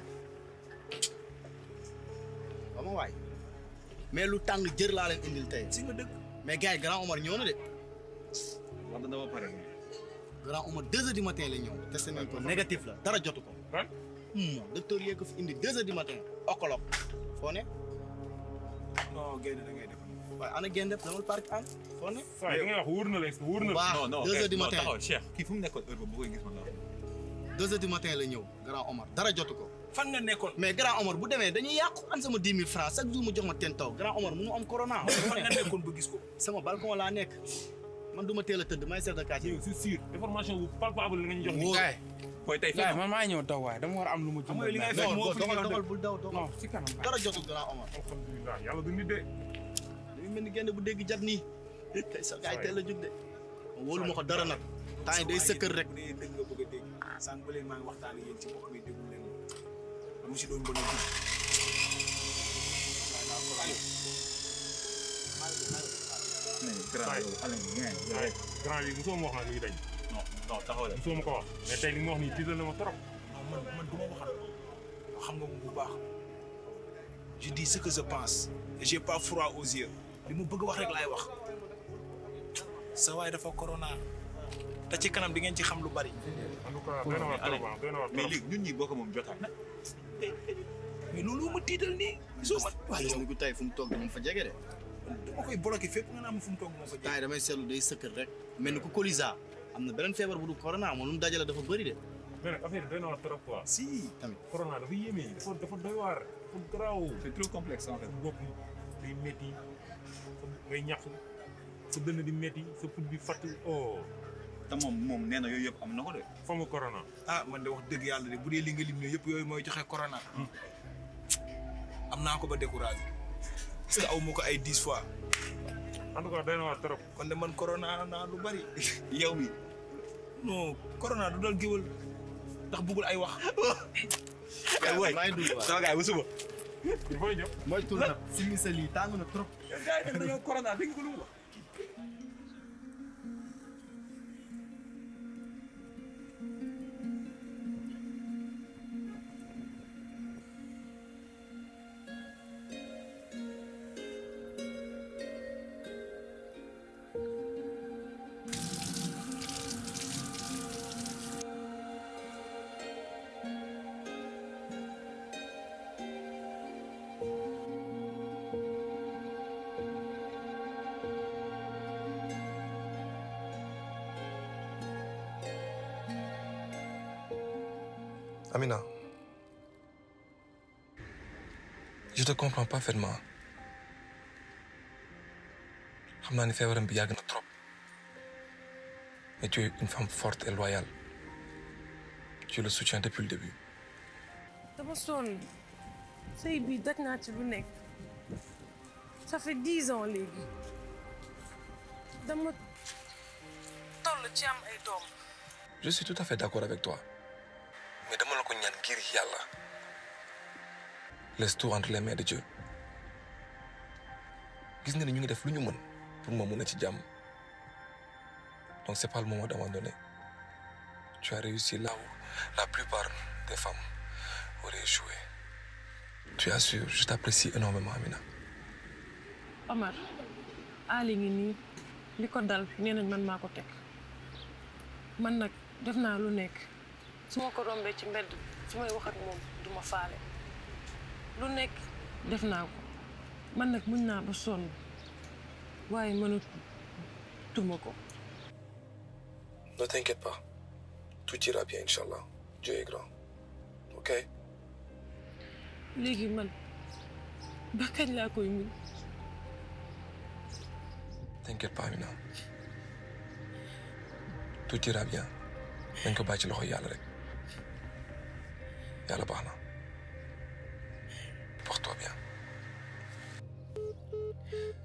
dama waay mais lu tàng jër laa leen indil tey
si nga dëkk
mais gars yi grand Omar ñëw na de
wax dama pare
grand Omar deux heures du matin la ñëw testé nañ ko négatif la dara jotu ko moom docteur yee ko fi indi deux heures du matin okolok foo ne
non génn da ngay def
waaye ana génn def damal parc an foo ne
saa yi da ngay wax wóor na la wóor na la
waaw
non non
deux heures du
non,
matin
taxawal Cheikh kii fu mu nekkoon heure boobu bu koy gis man la
deux heures du matin la ñëw grand Omar dara jotu ko
fan nga nekkoon
mais grand Omar bu demee dañuy yàqu an sama dix mille francs chaque jour mu jox ma ten taw grand Omar mu am corona
fan nga nekkoon ba gis ko
sama balcon laa nekk man du ma teel a tëdd may chef de quartier
c'est sûr information bu palpable la nga ñu jox
Wóor.
gaay
booy tey
gaay man maa ñëw daw waaye dama war a am lu ma
xam nga li ngay
jëndal
fekk moo
non
fi li nga
doxal
doon
doxal bul daw doxal
non si kanam
dara jotul grand Omar
alhamdulilah yàlla du nit de
dañu mel ni génn bu dégg jat nii tey sa gars yi teel a jóg de wóolu ma ko dara nag temps yi day sëkkër rek
bu dee dëgg nga bëgg a dégg sànq ba léegi maa ngi waxtaan ak yéen ci mbokk mi déglu leen amu si doon bëgg a dugg
grand yow Alain ngeen
waaye grand bi mosoo ma wax nag luy dañ
non non taxawal
mosoo ma ko wax mais tey li nga wax nii tiital na ma trop
non man man du ma waxal xam nga moom bu baax je dis ce que je pense et j'ai pas froid aux yeux li mu bëgg wax rek laay wax sa waay dafa corona te ci kanam di ngeen ci xam lu bari
en tout cas doy na waar trop ah doy na waar
mais
trop
léegi ñun ñi bokk moom jotaay na
mais loolu ma tiital nii gisoo man waaye
gis
yow
ni ku tey fu mu toog dama fa jege de
dama koy bloqué fépp nga naan ma fu mu toog moo fa
temps
jege
yi damay seetlu day sëkkër rek mel ni ku colisa am na beneen feebar bu du corona moom lu mu dajale dafa bëri de
mais nag affaire yi doy na waar trop quoi
si
tamit
corona dafa yéeme dafa dafa doy waar dafa garaaw
c'est trop complexe en fait
bopp day métti ngay ñàq sa dënn di métti sa put bi fatt oh
te moom moom nee na yooyu yëpp am na ko de
fa mu corona
ah man de wax dëgg yàlla de bu dee li nga lim ne yëpp yooyu mooy joxe corona am naa ko ba découragé parce que aw ma ko ay dix fois
en tout cas doy na waar trop
kon de man corona naa lu bari
yow mi
non corona du dal géwal ndax bëggul ay wax
ay waay
maa ngi dugg waaw
sama gars yi ba suba
il faut ñu ñëw
mooy tur nag si misal yi tàng na trop
gars yi dañoo corona dégg nga ko lu mu wax
Amina, je te comprends parfaitement. xam naa ni feebaram bi yàgg na trop mais tu es une femme forte et loyale tu le soutiens depuis le début.
dama sonn sëy bi daj naa ci lu nekk ça fait dix ans léegi dama toll ci am ay doom
je suis tout à fait d'accord avec toi mais dama la ko ñaan ngir yàlla laisse tout entre les mains de Dieu gis nga ni ñu ngi def lu ñu mën pour ma mun a ci jàmm donc c'est pas le moment d'abandonner tu as réussi là où la plupart des femmes auraient échoué tu as su je t'apprécie énormément Amina
Omar Ali ngi nii li ko dal nee nañ man maa ko teg man nag def naa lu nekk su ma ko rombee ci mbedd su may wax ak moom du ma faale lu nekk def naa ko man nag muñ naa ba sonn waaye mënatuma ko
ne t'inquiète pas tout ira bien Inch'Allah Dieu est grand ok
léegi man ba kañ laa koy muñ
t'inquiète pas Amina tout ira bien dañ ko bàyyi ci loxo yàlla rek yàlla baax na porte-toi bien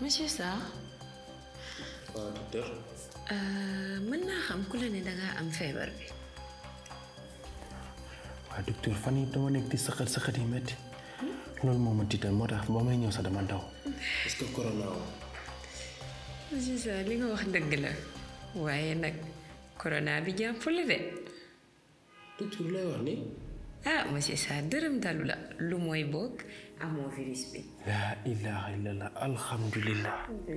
monsieur Sarr
waaw docteur
euh, mën naa xam ku la ne dangaa am feebar bi
waaw docteur fan yi dama nekk di sëqat sëqat yi metti loolu moo ma tiital moo tax ba may ñëw sax dama daw est-ce que corona woo
monsieur Sarr li nga wax dëgg la waaye nag corona bi jàpp la de
docteur lay wax ni
ah monsieur Sarr dërëm dalu la lu mooy bokk amoo virus bi
laa ilaha illallah alhamdulillah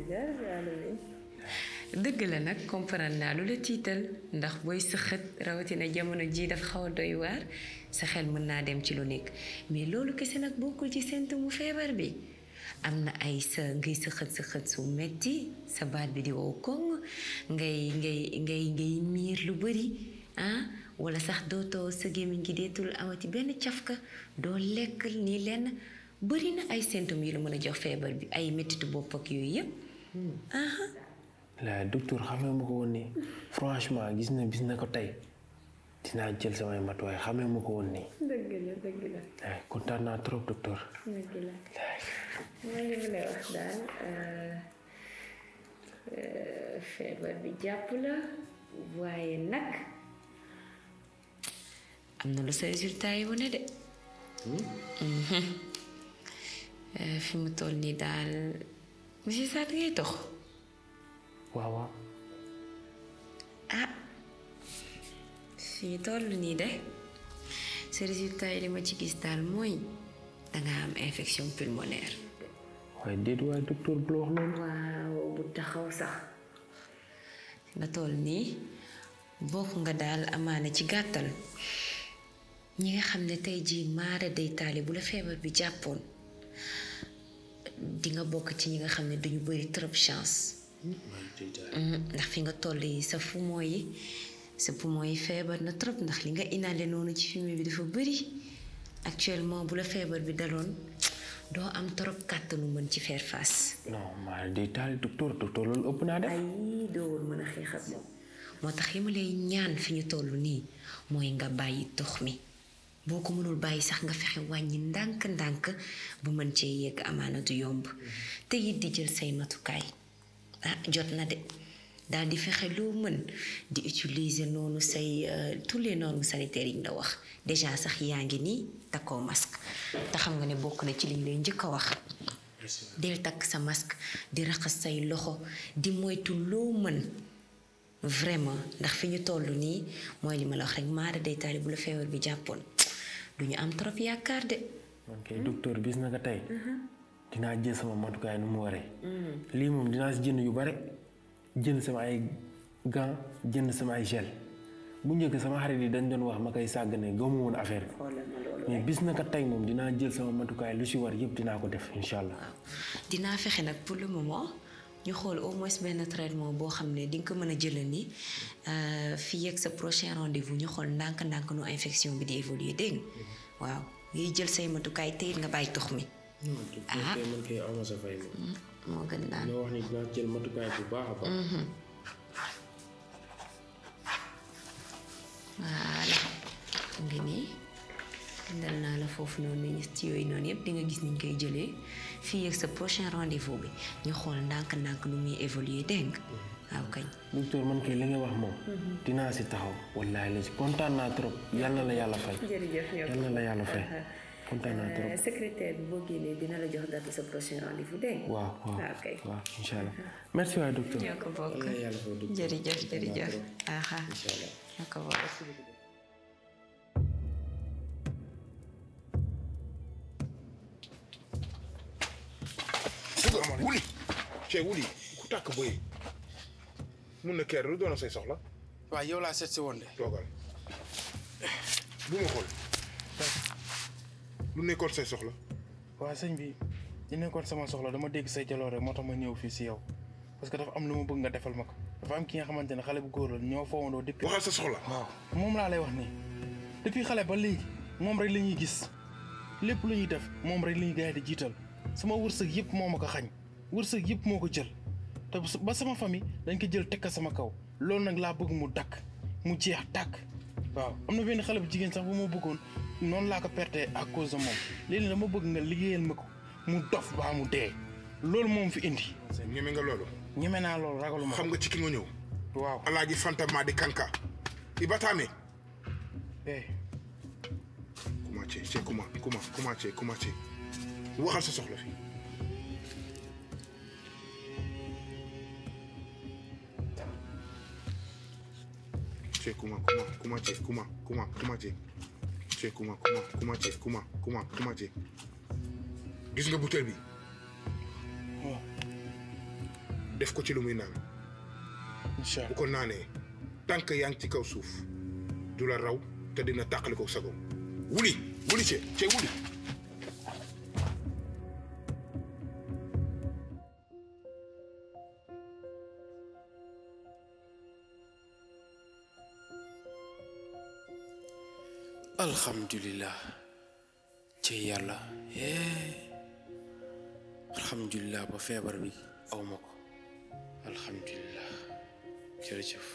dëgg la nag comprendre naa lu la tiital ndax booy sëxët rawatina jamono ji dafa xaw a doy waar sa xel mën naa dem ci lu nekk mais loolu kese nag bokkul ci symptôme feebar bi am na ay sa ngay sëxët sëxët su metti sa baat bi di wow koŋ ngay ngay ngay ngay miir lu bëri ah wala sax dootoo sa gémmiñ gi deetul amati benn cafka doo lekk nii lenn bëri na ay symptômes yu la mën a jox feebar bi ay mettitu bopp ak yooyu yëpp aha
la docteur xamee ma ko woon nii franchement gis na bis na ko tey dinaa jël samay matuwaay xamee ma ko woon nii
dëgg la dëgg la
ay kontaan naa trop docteur
dëgg la maa ngi mu lay wax daal feebar bi jàpp la waaye nag am na lu sa résultat yi wane de Mhm. Euh, fi mu toll nii daal monsieur Sarr ngay dox
waaw waaw
ah fi ñu toll nii de sa résultat yi li ma ci gis daal mooy danga am infection pulmonaire
waaye déet waaye docteur bu la wax loolu
waaw bu taxaw sax nga toll nii bokk nga daal amaana ci gàttal ñi nga xam ne tey jii maara day taali bu la feebar bi jàppoon di nga bokk ci ñi nga xam ne duñu bëri trop chance Mhm, ndax fi nga toll yi sa poumon yi sa poumon yi feebar na trop ndax li nga inhalé noonu ci fumée bi dafa bëri actuellement bu la feebar bi daloon doo am trop kàttanu mën ci faire face
non maa day taali docteur docteur loolu ëpp naa def
ay doowul mën a xeex ak moom moo tax li ma lay ñaan fi ñu toll nii mooy nga bàyyi tox mi boo ko mënul bàyyi sax nga fexe wàññi ndànk-ndànk bu mën cee yegg amaana du yomb te it di jël say matukaay ah jot na de daal di fexe loo mën di utiliser noonu say euh, tous les normes sanitaires yi ñu la wax déjà sax yaa ngi nii takkoo masque te xam nga ne bokk na ci liñ lay njëkk a wax del takk sa masque di raxas say loxo di moytu loo mën vraiment ndax fi ñu toll nii mooy li ma la wax rek maara day taali bu la feebar bi jàppoon du ñu am trop yaakaar de
man kay docteur bis na ko tey dinaa jël sama matukaay nu mu waree lii moom dinaa si jënd yu bare jënd sama ay gants jënd sama ay gel bu njëkk sama xarit yi dañ doon wax ma koy sàggane gëmu woon affaire bi mais bis na ko tey moom dinaa jël sama matukaay lu si war yëpp dinaa ko def incha allah
dinaa fexe nag pour le moment ñu xool au moins benn traitement boo xam ne di nga ko mën a jëlal ni fii ak sa prochain rendez-vous ñu xool ndànk-ndànk nu infection bi di évoluer dégg nga waaw ngay jël say matukaay te it nga bàyyi tox mi ah
man kay awma sa fay moom
moo gën daal
loo wax ni dinaa jël matukaay bu baax a baax
Mhm. voilà ngi nii bindal naa la foofu noonu ñett yooyu noonu yëpp di nga gis niñ koy jëlee fii ak sa prochain rendez-vous bi ñu xool ndànk-ndànk nu muy évoluer dégg nga waaw kañ
docteur man kay li nga wax moom dinaa si taxaw wallaahi la si kontaan naa trop yal na la yàlla fay
jërëjëf
yal na la yàlla fay kontaan naa trop
secrétaire bi boo génnee dina la jox date sa prochain rendez-vous dégg nga
waaw waaw
waaw kay
waaw incha allah merci waay docteur
ñoo ko bokk
yal na yàlla fay docteur
jërëjëf
kontaan naa
jërëjëf
trop.
aha
incha allah
ñoo ko bokk
wuli Cheikh wuli ku tàkk bëy mun na keer lu doon say soxla
waaw yow laa seet si woon de
toogal bu ma xool lu nekkoon say soxla
waaw sëñ bi li nekkoon sama soxla dama dégg say jaloore moo tax ma ñëw fii si yow parce que dafa am lu ma bëgg nga defal ma ko dafa am ki nga xamante ne xale bu góor la ñoo foowandoo depuis
waxal sa soxla
waaw moom laa lay wax nii depuis xale ba léegi moom rek la ñuy gis lépp lu ñuy def moom rek la ñuy gars yi di jiital sama wërsëg yëpp moo ma ko xañ wërsëg yëpp moo ko jël te ba sama famille dañ ko jël teg ko sama kaw loolu nag laa bëgg mu dakk mu jeex tàkk waaw am na benn xale bu jigéen sax bu ma bëggoon noonu laa ko perte à cause de moom léegi dama bëgg nga liggéeyal ma ko mu dof baa mu dee
loolu moom fi indi
ñeme nga loolu
ñeme naa loolu ragaluma
xam nga ci ki nga ñëw
waaw
alaaji fanta maa di kanka i bataame
eh
kuma ce ce kuma kuma kuma ce kuma ce waxal sa soxla fi ce kuma kuma kuma ce kuma kuma kuma ce ce kuma kuma kuma ce kuma kuma kuma ce gis nga butéel bi def ko ci lu muy naan bu ko naanee tànk yaa ngi ci kaw suuf du la raw te dina tàqali ko sago wuli wuli ce ce wuli
alhamdulilah ci yàlla hee alhamdulilah ba feebar bi aw ma ko alhamdulilah jërëjëf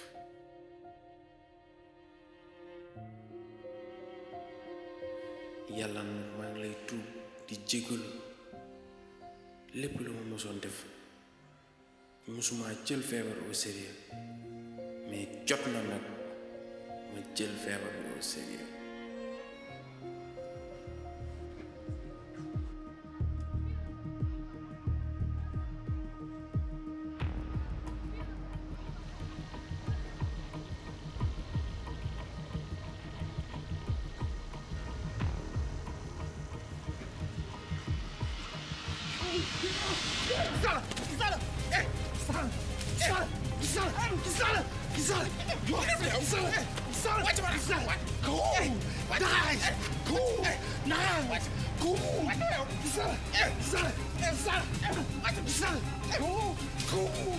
yàlla nag maa ngi lay tuub di jégalu lépp lu ma mosoon def mosuma jël feebar au sérieux mais jot na nag ma jël feebar bi au sérieux
Gisala! Gisala! Eh! Gisala! Gisala! Gisala! Gisala! Gisala! Gisala! Gisala! Watch out! Gisala! Cool! Nice! Cool! Nice! Cool! Gisala! Gisala! Gisala! Gisala! Cool! Cool!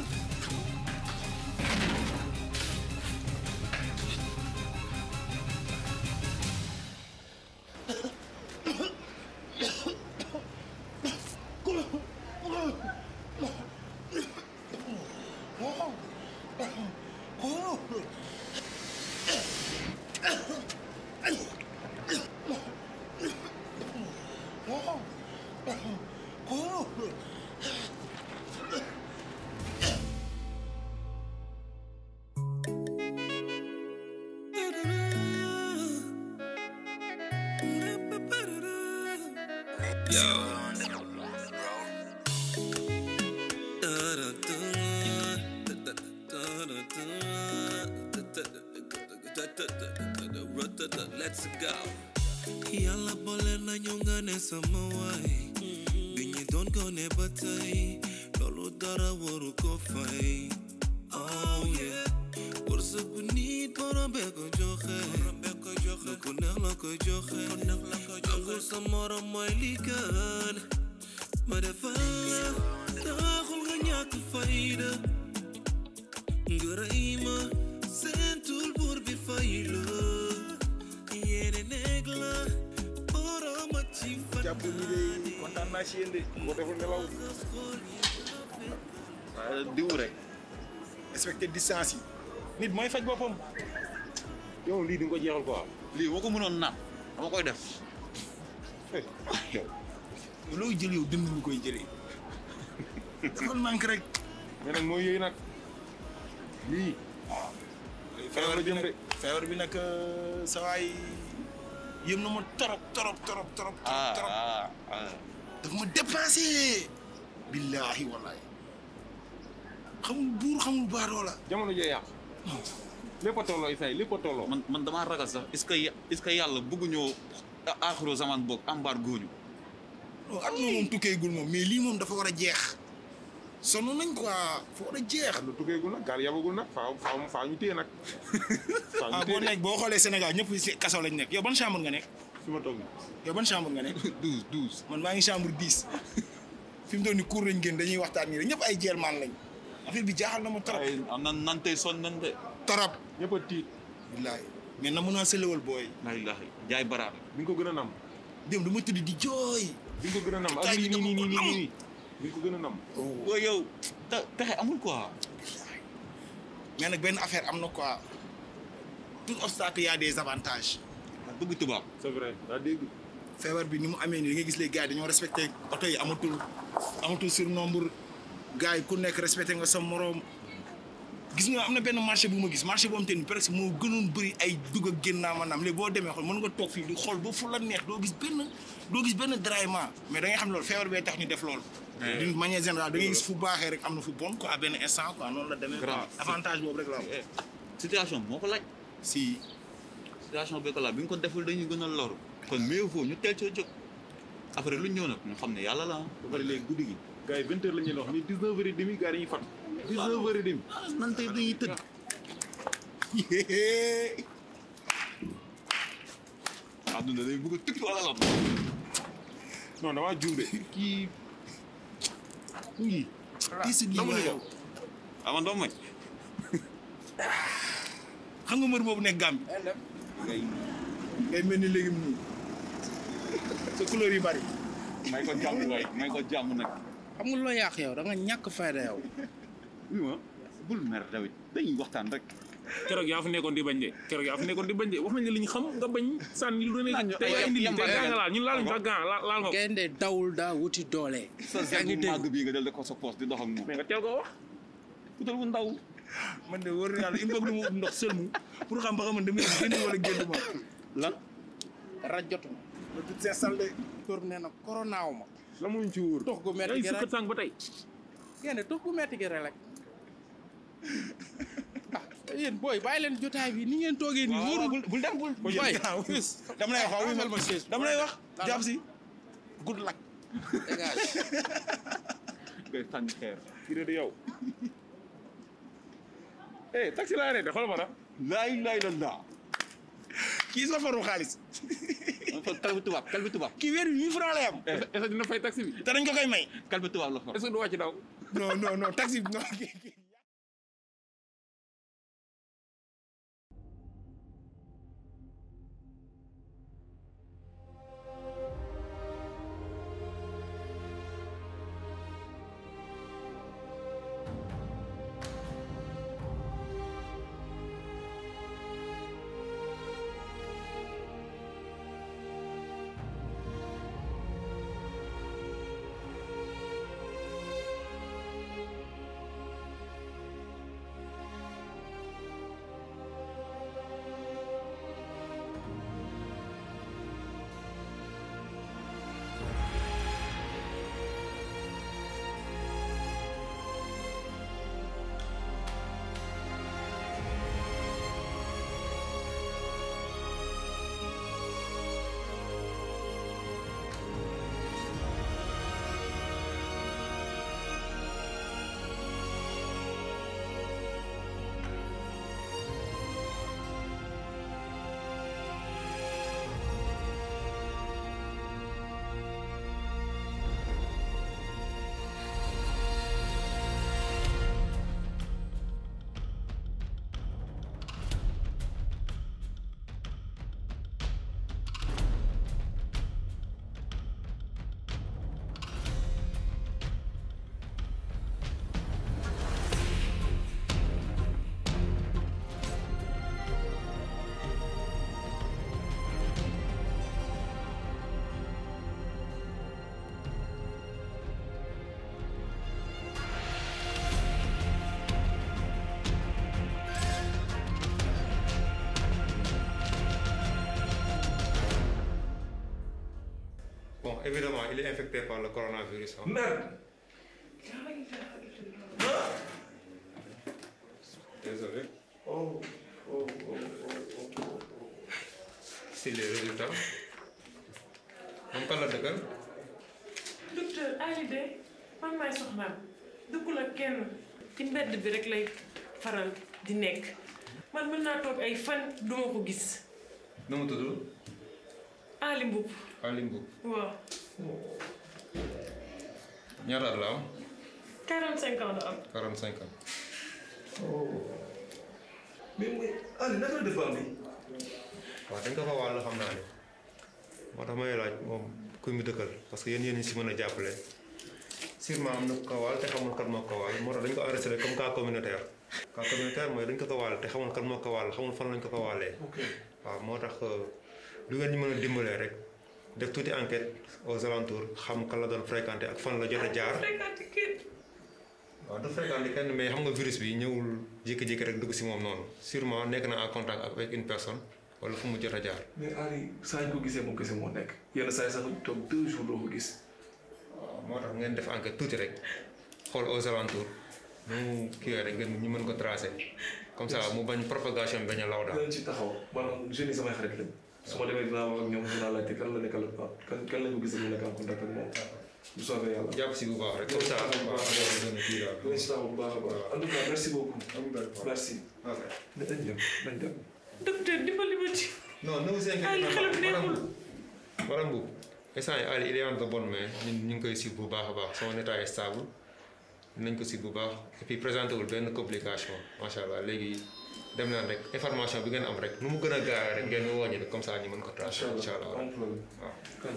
Let's go. Yàlla boole nañu nga ne sama waay bi ñu doon ko ne ba tey loolu dara waru ko fay oh yeah wërsëg bu nit borom bee ko joxe lu ko neex la ko joxe nangu sa morom mooy li gën ma defar taxul nga ñàkk fayda nga rey ma seentul buur bi fay la yéene nekk la borom a ci fan
jàpp mi de kontaan naa si yéen de boo deful nelaw waaye diw rek respecté distance yi nit mooy faj boppam yow lii di nga ko jeexal quoi lii boo ko mënoon naan dama koy def yow
looy jël yow dënd lu koy jëlee dafa manque rek
mais nag mooy yooyu nag lii
feebar bi nag feebar bi nag sa waay yëm na ma torop torop torop torop torop torop daf ma dépassé billaahi wallaahi xamul buur xamul baadoo la
jamono jee yàq lépp a tolloo Issa lépp a tolloo
man man damaa ragal sax est-ce que ya- est-ce que yàlla bëgguñoo aaxiru zaman boog ambaar góoñu
non at na moom tukkeegul moom mais lii moom dafa war a jeex sonn nañ quoi dafa war a jeex
lu tukkeegul nag gaal yabagul nag faaw faaw faaw ñu téye nag faaw ñu
ah
téye
boo nekk boo xoolee Sénégal ñëpp si kaso lañ nekk yow ban chambre nga nekk
fi ma toog
yow ban chambre nga nekk
douze douze
man maa ngi chambre dix fi mu doon ni cour lañ génn dañuy waxtaan nii rek ñëpp ay jeelmaan lañ affaire bi jaaxal na ma trop
am na nan tey son nan de
torop
ñëpp a tiit
billaay mais na mun naa sëlewal booy
la ilaha jaay baraat
bi nga ko gën a nam
dem dama tëdd di jooy
bi nga ko gën a nam ak nii nii nii nii nii nii bi nga ko gën a nam
boo yow te pexe amul quoi
mais nag benn affaire am na quoi tout obstacle y a des avantages
bëgg tubaab
c'est vrai daa dégg
feebar bi ni mu amee nii da ngay gis les gars yi dañoo respecté oto yi amatul amatul surnombre gars yi ku nekk respecté nga sa moroom gis nga am na benn marché bu ma gis marché boobu te ni presque moo gënoon bëri ay dugg ak génn naa maanaam léegi boo demee xool mën nga toog fii di xool ba fu la neex doo gis benn doo gis benn déraillement mais da ngay xam loolu feebar bee tax ñu def loolu. d'une manière générale da ngay gis fu baaxee rek am na fu bon quoi benn instant quoi noonu la demee. quoi avantage boobu rek la am.
situation moo ko laaj.
si.
situation bi ko laaj bi nga ko deful dañuy gën a loru. kon mieux vaut ñu teel cee jóg après lu ñëw nag ñu xam ne yàlla la ah.
ba pare léegi guddi gi gars yi vingt heures la ñuy wax ni dix neuf heures et demi gars yi dañuy fat dix neuf heures et demi.
nan tey dañuy tëdd. àdduna day bëgg a tukki wala lan.
non damaa juum de kii
oui. kii si lii
Amuñu
yow.
ah man doo mooy.
xam nga mbër boobu nekk Gambie. ngay ngay mel ni léegi mu sa couleur yu bari.
may ko jàmm waay may ko jàmm nag.
xam nga loo yàq yow da nga ñàkk fayda yow.
oui ma bul mer David dañuy waxtaan rek.
keroog yaa fa nekkoon di bañ de keroog yaa fa nekkoon di bañ de wax nañ ne li ñu xam nga bañ sànni lu ne te yaa indi lii te gaa nga laal ñun laaluñ sax gaa laal laal nga ko.
gaynde dawul daa wuti doole.
sa
yaa ngi
bu
dégg
màgg bii nga del de ko sa poos di dox ak moom.
mais nga teel koo wax.
utal bu ndaw.
man de wóor na yàlla il faut que mu ut ndox sëlmu pour xam ba xam man damay génn wala génn ma.
lan.
rajotu ma.
le tout s'installe de.
tourné na koronaaw ma.
la muñ ci wóor.
tux gu metti
ay
gi
sukkat
rek
sànq ba tey.
gaynde tux gu metti gi rek. ah yéen booy bàyyi leen jotaay bi ni ngeen toogee nii. wóorul
bul bul dem bul.
booy fils
dama lay wax
ma chaise
dama lay wax jàpp si good luck.
dégage.
ngay sànni xeer.
kii de yow. eh taxi laa arrêté xoolal ma na.
laay laay la laa.
kii sa faru xaalis.
kalbi tubaab kalbi tubaab.
kii weer bi mille francs lay am.
est-ce que dina fay taxi bi.
te dañ ko koy may.
kalbi tubaab la for.
est-ce que du wàcc daw.
non non non taxi bi non kii kii.
Bon, évidemment, il est infecté par le coronavirus. hein.
Merde
Désolé.
Oh, oh, oh, oh, oh.
C'est les résultats. moom kan la dëkkal
docteur Ali de man maay soxnaam dëkkul ak kenn ci mbedd bi rek lay faral di nekk man mën naa toog ay fan duma ko gis
nu mu tudd
Ali Mboup
Ali Mboup
waaw
ñaata at la am
45 ans la am
45 ans
mais mais Ali naka la def ba am bi
waaw dañ ko ko wàll xam naa ne moo tax may laaj moom kuy mu dëkkal parce que yéen yéen si mën a jàppale sûrement am na ku ko wàll te xamul kan moo ko wàll moo tax dañ ko enregistré comme cas communautaire cas communautaire mooy dañ ko ko wàll te xamul kan moo ko wàll xamul fan lañ ko ko wàllee waaw moo tax lu ngeen ñu mën a dimbalee rek def tuuti enquête aux alentours xam kan la doon fréquenté ak fan la jot a jaar waaw du fréquenté kenn mais xam nga virus bi ñëwul jékki-jékki rek dugg si moom noonu sûrement nekk na en contact avec une personne wala fu mu jot a jaar.
mais Ali saa ñu ko gisee moom kese moo nekk yenn saa yi sax ñu toog deux jours doo ko gis.
waaw moo tax ngeen def enquête tuuti rek xool aux alentours nu mu kii rek ngeen ñu mën ko tracé comme ça mu bañ propagation bi bañ a law daal.
dinañ ci taxaw maanaam jeunes yi samay xarit lañ su ma demee dinaa wax ak ñoom dinaa laajte kan la nekkal ak kan kan lañ ko gis mu nekk en contact ak moom bu soobee yàlla.
jàpp si bu baax rek comme ça
bu baax a baax dinañ ci taxaw bu baax a baax en tout cas merci beaucoup. merci. nañ dem nañ dem.
docteur dimbali ma ci.
non ne vous inquiétez
Ali
pas
xelam neexul.
madame Mboup instant yi Ali il est en de bonne main ñun ñu ngi koy suivre bu baax a baax son état est stable dinañ ko suivre bu baax et puis présenté wul benn complication macha allah léegi dem naan rek information bi ngeen am rek nu mu gën a gaawee rek ngeen woo ñu rek comme ça ñu mën ko tracer incha allah waaw.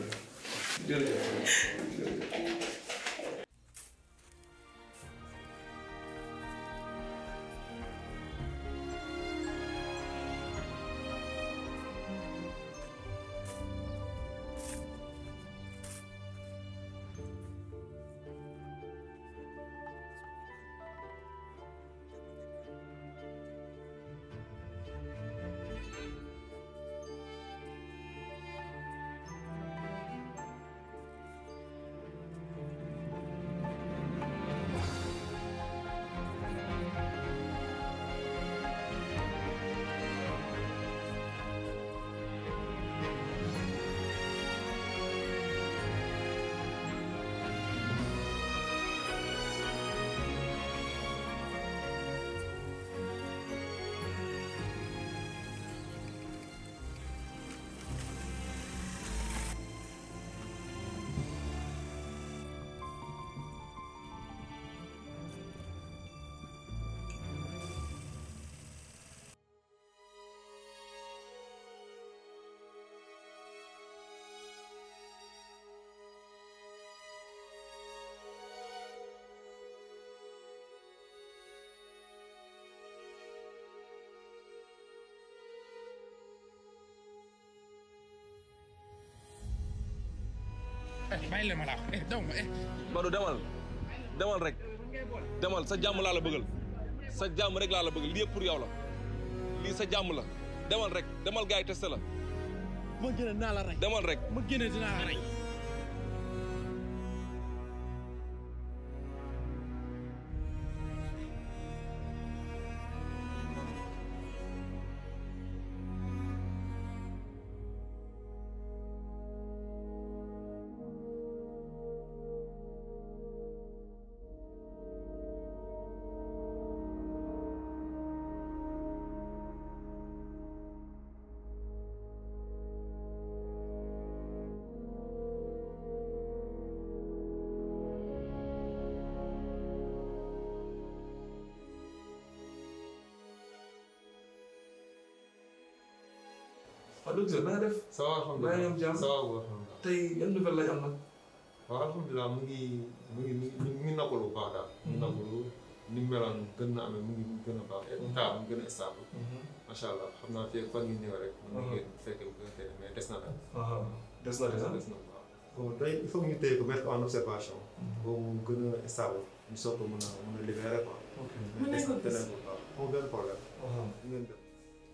bàyyi la ma la wax daw ma eh.
Badou demal demal rek demal sa jàmm laa la bëggal sa jàmm rek laa la bëggal lii yëpp pour yow la lii sa jàmm la demal rek demal gars yi testé la.
ma génne dinaa la rey.
demal rek.
ma génne dinaa la rey.
waaw docteur na nga def.
ça va alhamdulilah
maa ngi am jàmm
ça va alhamdulilah.
tey yan nouvelle lañ am nag.
waaw alhamdulilah mu ngi mu ngi mu ngi mu ngi noppalu bu baax daal. mu ngi noppalu ni mu meloon gën na amee mu ngi gën a baax. état mu gën a stable. macha allah xam naa fii ak fan yu néew rek. mu ngi génn fekk bu gën a teel mais des na daal.
des na des na
des na waaw. bon day il faut que ñu téye ko mettre en observation. boobu mu gën a stable ñu soog ko mën a mën a libérer quoi. mais des na teneen bu baax amul benn problème. ngeen dem.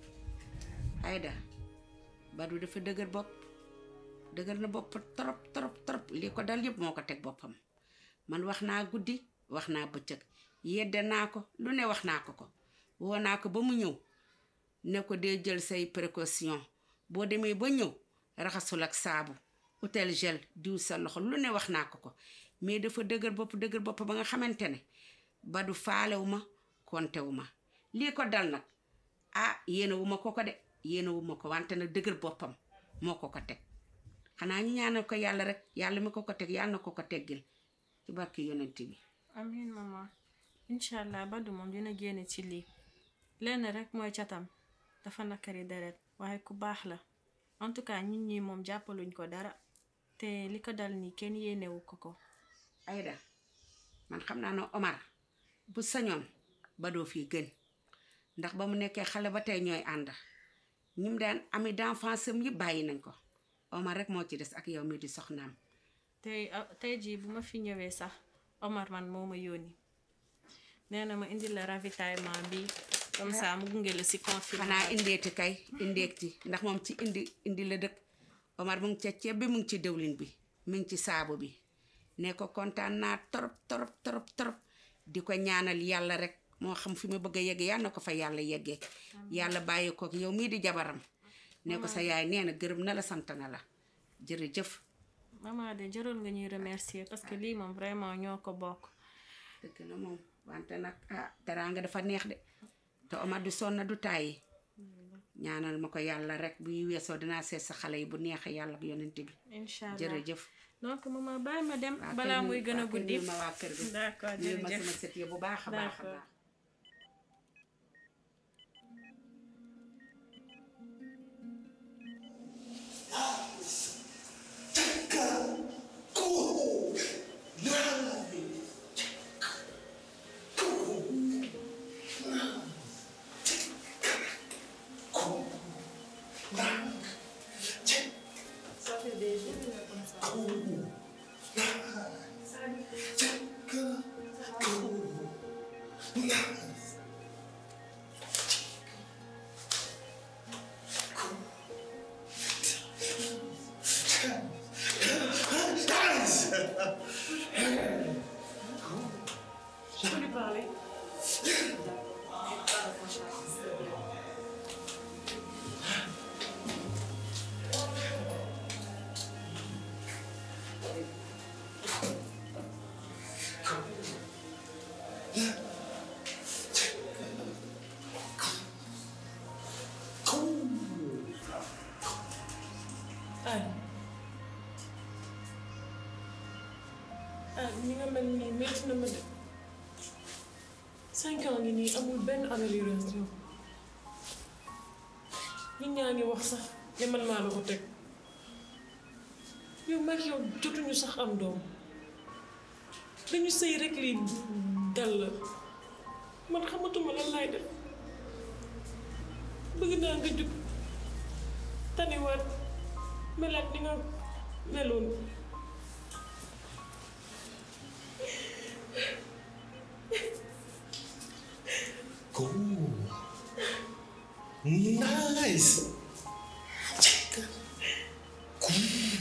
Aïda Badou dafa dëgër bopp dëgër na bopp trop trop trop lii ko dal yëpp moo ko teg boppam man wax naa guddi wax naa bëccëg yedde naa ko lu ne wax naa ko ko woo naa ko ba mu ñëw ne ko dee jël say précaution boo demee ba ñëw raxasul ak saabu utel gel diw sa loxo lu ne wax naa ko ko mais dafa dëgër bopp dëgër bopp ba nga xamante ne Badou faalewu ma kontewu ma lii ko dal nag ah yéene wu ma ko ko de yéene wu ma ko wante nag dëgër boppam moo ko ko teg xanaa ñu ñaanal ko yàlla rek yàlla mi ko ko teg yàlla na ko ko teggil ci barki yonent bi
amin maman incha allah Badou moom dina génne ci lii lenn rek mooy catam dafa nakari deret waaye ku baax la en tout cas ñun ñi moom jàppaluñ ko dara te li ko dal nii kenn yéenewu ko ko
Aïda man xam naa ne Omar bu sañoon Badoo fii gën ndax ba mu nekkee xale ba tey ñooy ànd ñim daan ami d'enfance am yëpp bàyyi nañ ko Omar rek moo ci des ak yow mi di soxnaam
tey ah, tey jii bu ma fi ñëwee sax Omar man moo ma yónni nee na ma indi la ravitaillement bi comme ça mu gunge la si confinement
xanaa indeeti kay indeeti ndax moom ci indi indi la dëkk Omar mu ngi ca ceeb bi mu ngi ci dëwlin bi mu ngi ci saabu bi ne ko kontaan naa torop torop torop torop di ko ñaanal yàlla rek moo xam fi mu bëgg a yegg yàlla na ko fa yàlla yeggee yàlla bàyyi ko ak yow mii di jabaram ne ko sa yaay nee na gërëm na la sant na la jërëjëf
maman de jarul nga ñuy remercier parce que lii moom vraiment ñoo ko bokk
dëgg la moom wante nag ah teraanga dafa neex de te Omar du sonn du tàyyi ñaanal ma ko yàlla rek bu weesoo dinaa seet sa xale yi bu neexee yàlla ak yonent bi
incha allah
jërëjëf
donc maman bàyyi ma dem
waa
balaa
kër
muy
gi-
gën a
waa kër
guddi
gi ma waa kër gi
d'accord
nuyul ma
jërëjëf
sama sët yi bu baax a baax a
D'accord.
baax
Je peux lui parler Ay. ah ni nga mel nii métti na ma de cinq ans ngi nii amul benn amélioration nit ñaa ngi wax sax ne man maa la ko teg yow mag yow jotuñu sax am doom dañu sëy rek lii dal la man xamatuma lan laay def bëgg naa nga jug taniwaat melaat ni nga meloon
Cool. Nice. Cool.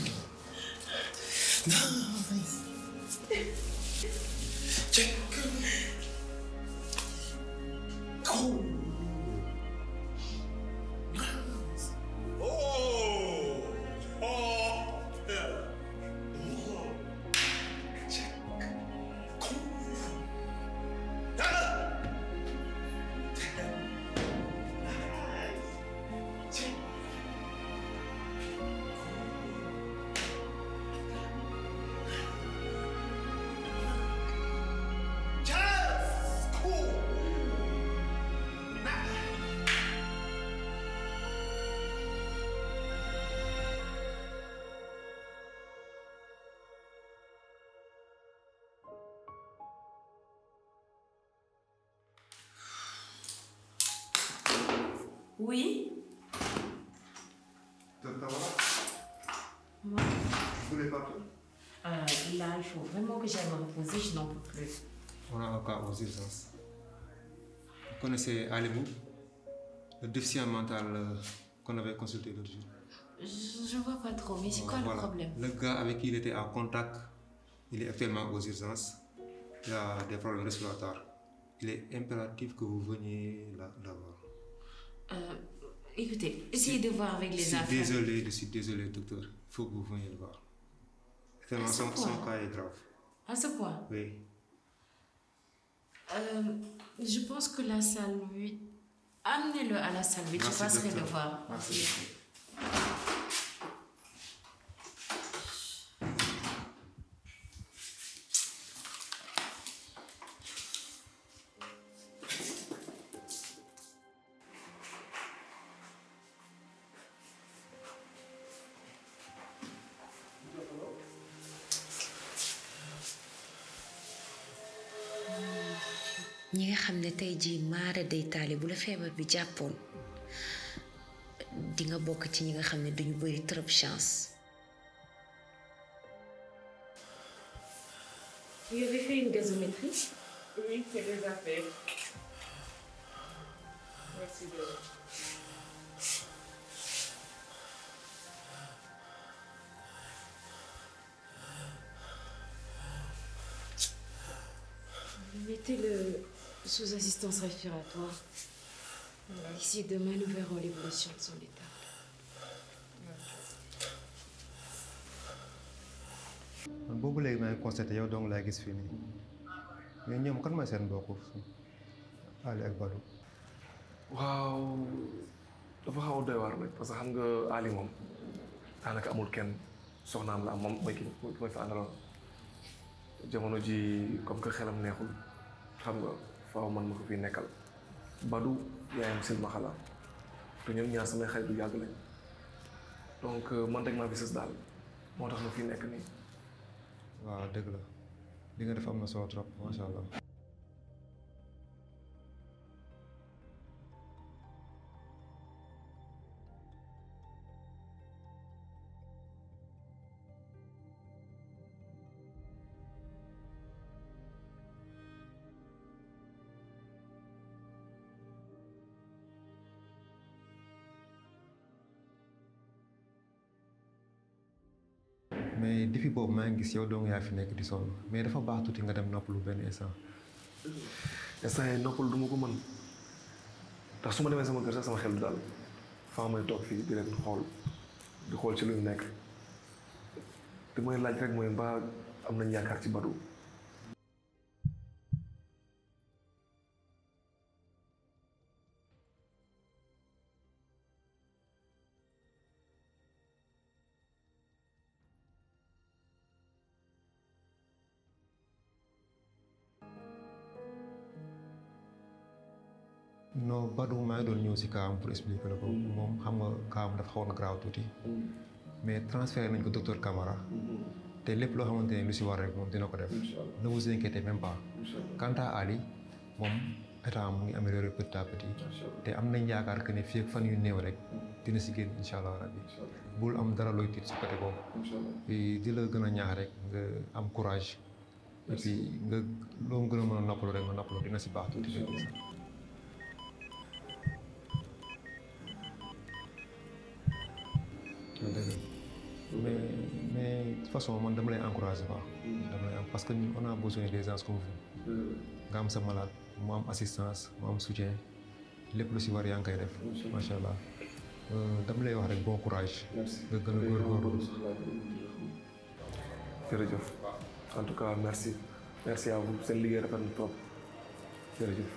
Nice. Check. Cool. Nice. Oh. Oh. Yeah. Oh. Check. Cool. Ah.
Oui Moi
Vous voulez partir
Euh, Là, il faut vraiment que j'aille me reposer, je n'en peux plus.
On a un cas aux urgences. Vous connaissez Alimou Le déficient mental euh, qu'on avait consulté l'autre jour.
Je, je vois pas trop, mais c'est quoi
Voilà.
le problème
Le gars avec qui il était en contact, il est actuellement aux urgences. Il a des problèmes respiratoires. Il est impératif que vous veniez là, là voir.
Euh, Écoutez, essayez de voir avec
Je
les
suis
affaires.
désolé, je suis désolé, docteur. Il faut que vous veniez le voir. Tellement
À ce
son, son
point
cas est grave.
À ce point
Oui.
Euh, Je pense que la salle 8. Amenez-le à la salle 8, je
Merci,
passerai le
docteur.
voir.
Merci.
ñi nga xam ne tey jii maara day taali bu la feebar bi jàppoon di nga bokk ci ñi nga xam ne duñu bëri trop chance Vous avez fait une gazométrie
Oui, c'est déjà fait. Merci de...
Mettez-le sous assistance respiratoire. D'ici demain, nous verrons l'évolution de son état.
man boobu léegi maa ngi constaté yow dong laa gis fii nii mais ñoom kan mooy seen mbokk Ali ak Badou.
waaw dafa xaw a doy waar rek parce que xam nga Ali moom daanaka amul kenn soxnaam la am moom mooy ki mooy fa àndaloon jamono ji comme que xelam neexul xam nga faaw man ma ko fi nekkal Badou yaayam silmaxa la te ñoom ñaar samay xarit bu yàgg lañ donc man rek maa fi sës daal moo tax ma fi nekk nii.
waaw dëgg la li nga def am na solo trop macha allah. mais depuis boobu maa ngi gis yow dong yaa fi nekk di sonn mais dafa baax tuuti nga dem noppalu benn instant.
instant yii noppalu du ma ko mën ndax su ma demee sama kër sax sama xel du daal faa may toog fii di leen xool di xool ci lu ñu nekk li may laaj rek mooy mbaa am nañ yaakaar ci Badou.
non Badou maa ngi doon ñëw si kaam pour expliquer la ko moom xam nga kaam dafa xawoon graaw tuuti mais transféré nañ ko docteur Camara te lépp loo xamante ne lu si war rek moom dina ko def ne vous inquiétez même pas quant à Ali moom état mu ngi amélioré petit à petit te am nañ yaakaar que ne fii ak fan yu néew rek dina si génn incha allah rabbi bul am dara looy tiit si côté boobu et di la gën a ñaax rek nga am courage et puis nga loo gën a mën a noppalu rek nga noppalu dina si baax tuuti rek dëgg mais mais de toute façon man dama lay encouragé quoi. dama lay am parce que ñun on a besoin des gens comme vous. nga am sa malade mu am assistance mu am soutien lépp lu si war yaa ngi koy def. macha allah dama lay wax rek bon courage. nga gën a góorgóorlu.
jërëjëf en tout cas merci merci à vous seen liggéey rafet na trop jërëjëf.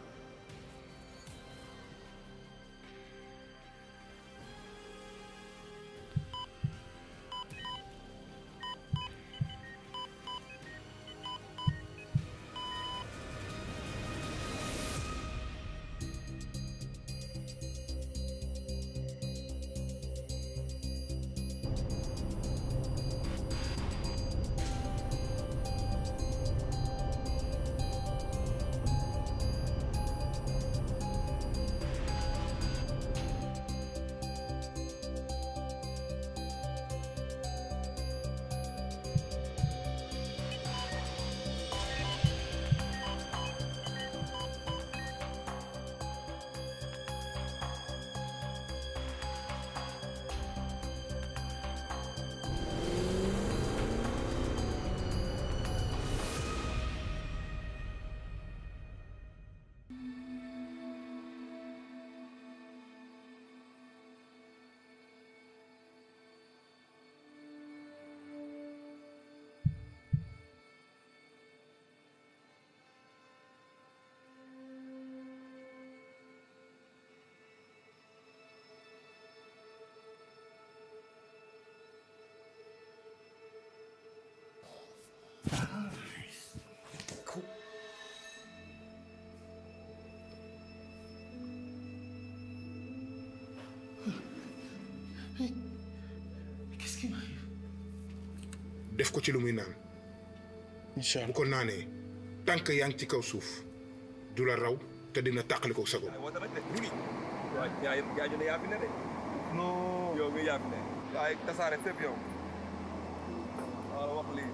Qu'est-ce qui m'arrive def ko ci lu muy naan. incha allah bu ko naanee tànk yaa ngi ci kaw suuf du la raw te dina tàqali ko sago.
waaw yaa yëpp gaañu ne yaa fi ne de. non yow mii yaa fi ne. yaa tasaare fépp yow. waaw wax lii.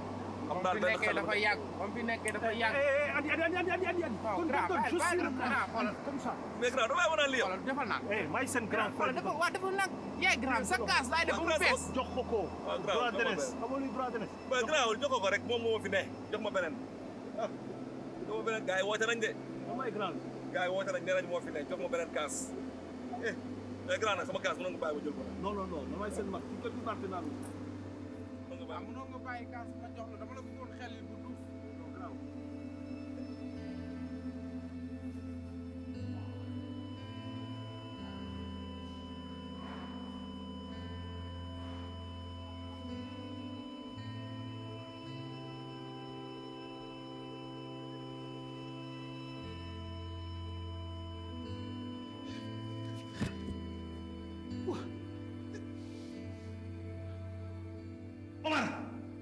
comme fi nekkee dafa yàgg comme fi nekkee dafa yàgg. andi andi andi andi andi andi. non grand bàyyi bàyyi na grand xoolal comme ça.
mais grand damay wan a lii
xoolal defal naa.
may seen grand
xoolal dafa waa dafa nag. yaay grand sa kaas laay def ba mu fees.
jox ko ko.
waaw grand
droit d'honneur xamoo luy droit d'honneur.
mais grand jox ko ko rek moom moo ma fi ne jox ma beneen ah jox ma beneen gars yi woote nañ de.
damay grand.
gars yi woote nañ nee nañ moo fi ne jox ma beneen kaas eh mais grand nag sama kaas mënoon nga bàyyi ma jël ko nag.
non non non damay seen mag ci kër gi parti naa
waaw mënoo nga bàyyi kaas ma jox la dama la bëggoon xel yi bu duuf.
Omar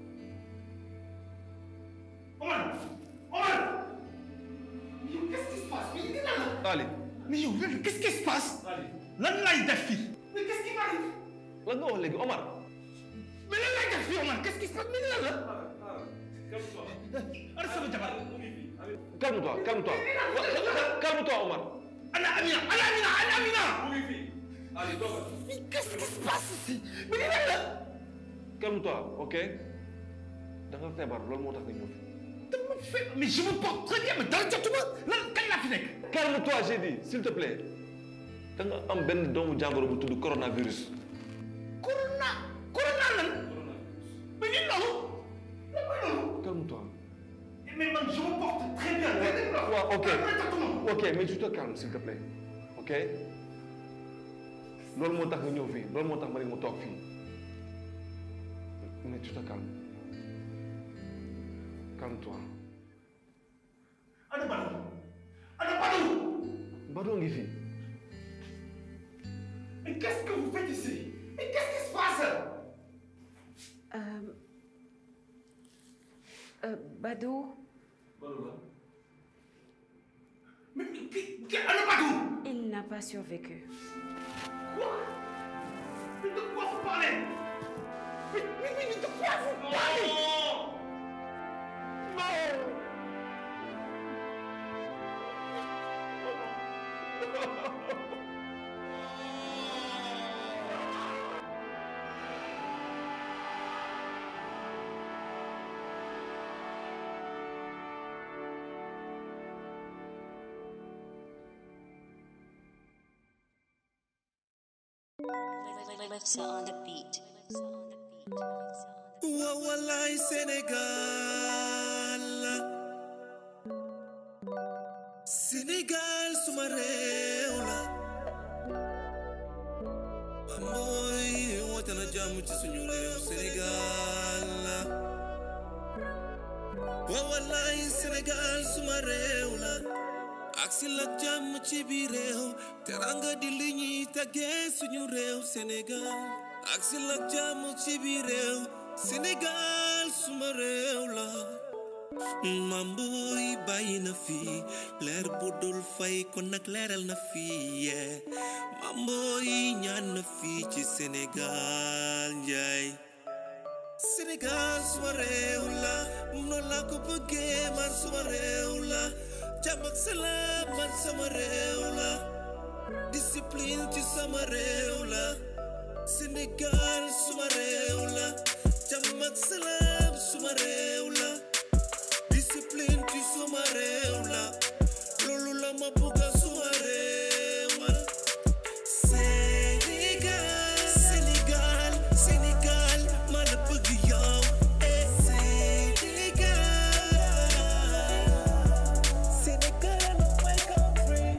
Omar Omar Mais yow qu'est-ce qui se passe mais lii lan la
Ali
mais yow lan qu'est-ce qui se passe lan lay def fii mais qu'est-ce qui m'arrive
lan nga wax léegi Omar
mais lan lay def fii Omar qu'est-ce qui se passe mais lii lan la ana sama jabar
calme-toi calme-toi calme-toi Omar
ana Amina ana Amina ana Amina
Ali toogal
mais qu'est-ce qui se passe ici mais lii lan la
calme-toi ok da nga feebar loolu moo tax nga ñëw fi
dama fe mais je me porte très bien mais dara jotuma lan kañ laa fi nekk
calme-toi j'ai dit s'il te plaît da nga am benn doomu jàngoro bu tudd coronavirus
corona corona lan mais lii loolu lan mooy loolu
calme-toi
mais man je me porte très bien
waaw ok ok mais tu te calmes s'il te plaît ok loolu moo tax nga ñëw fii loolu moo tax ma ne mu toog fii mais tu te calmes calme-toi
ana Badou ana Badou
Badou ngi fii
mais qu'est-ce que vous faites ici mais qu'est-ce qui se passe
Euh, euh, Badou,
mais qui qui ana Badou
il n'a pas survécu.
mais de quoi vous parlez mais mais mais de quoi vous parlez non
Lifts on the beat.
Wa wallaay Sénégal Sénégal suma réew la mooy woote na jàmm ci suñu réew Sénégal wa wallaay Sénégal suma réew la ak si la jàmm ci biir réew teranga di li ñuy tàggee suñu réew Sénégal ak si la jàmm ci biir réew Sénégal suma réew la mamboy bàyyi na fi leer bu dul fay kon nag leeral na fi yee mamboy ñaan na fi ci Sénégal njaay Sénégal suma réew la noonu laa ko bëggee man suma réew la jàmm ak salaam man sama réew la discipline ci sama réew la Sénégal suma réew la jàmm ak salaam suma réew la discipline ci suma réew la loolu la ma bugga suma réew man Sénégal Sénégal Sénégal ma la bëgg yow eh Sénégal Sénégal my country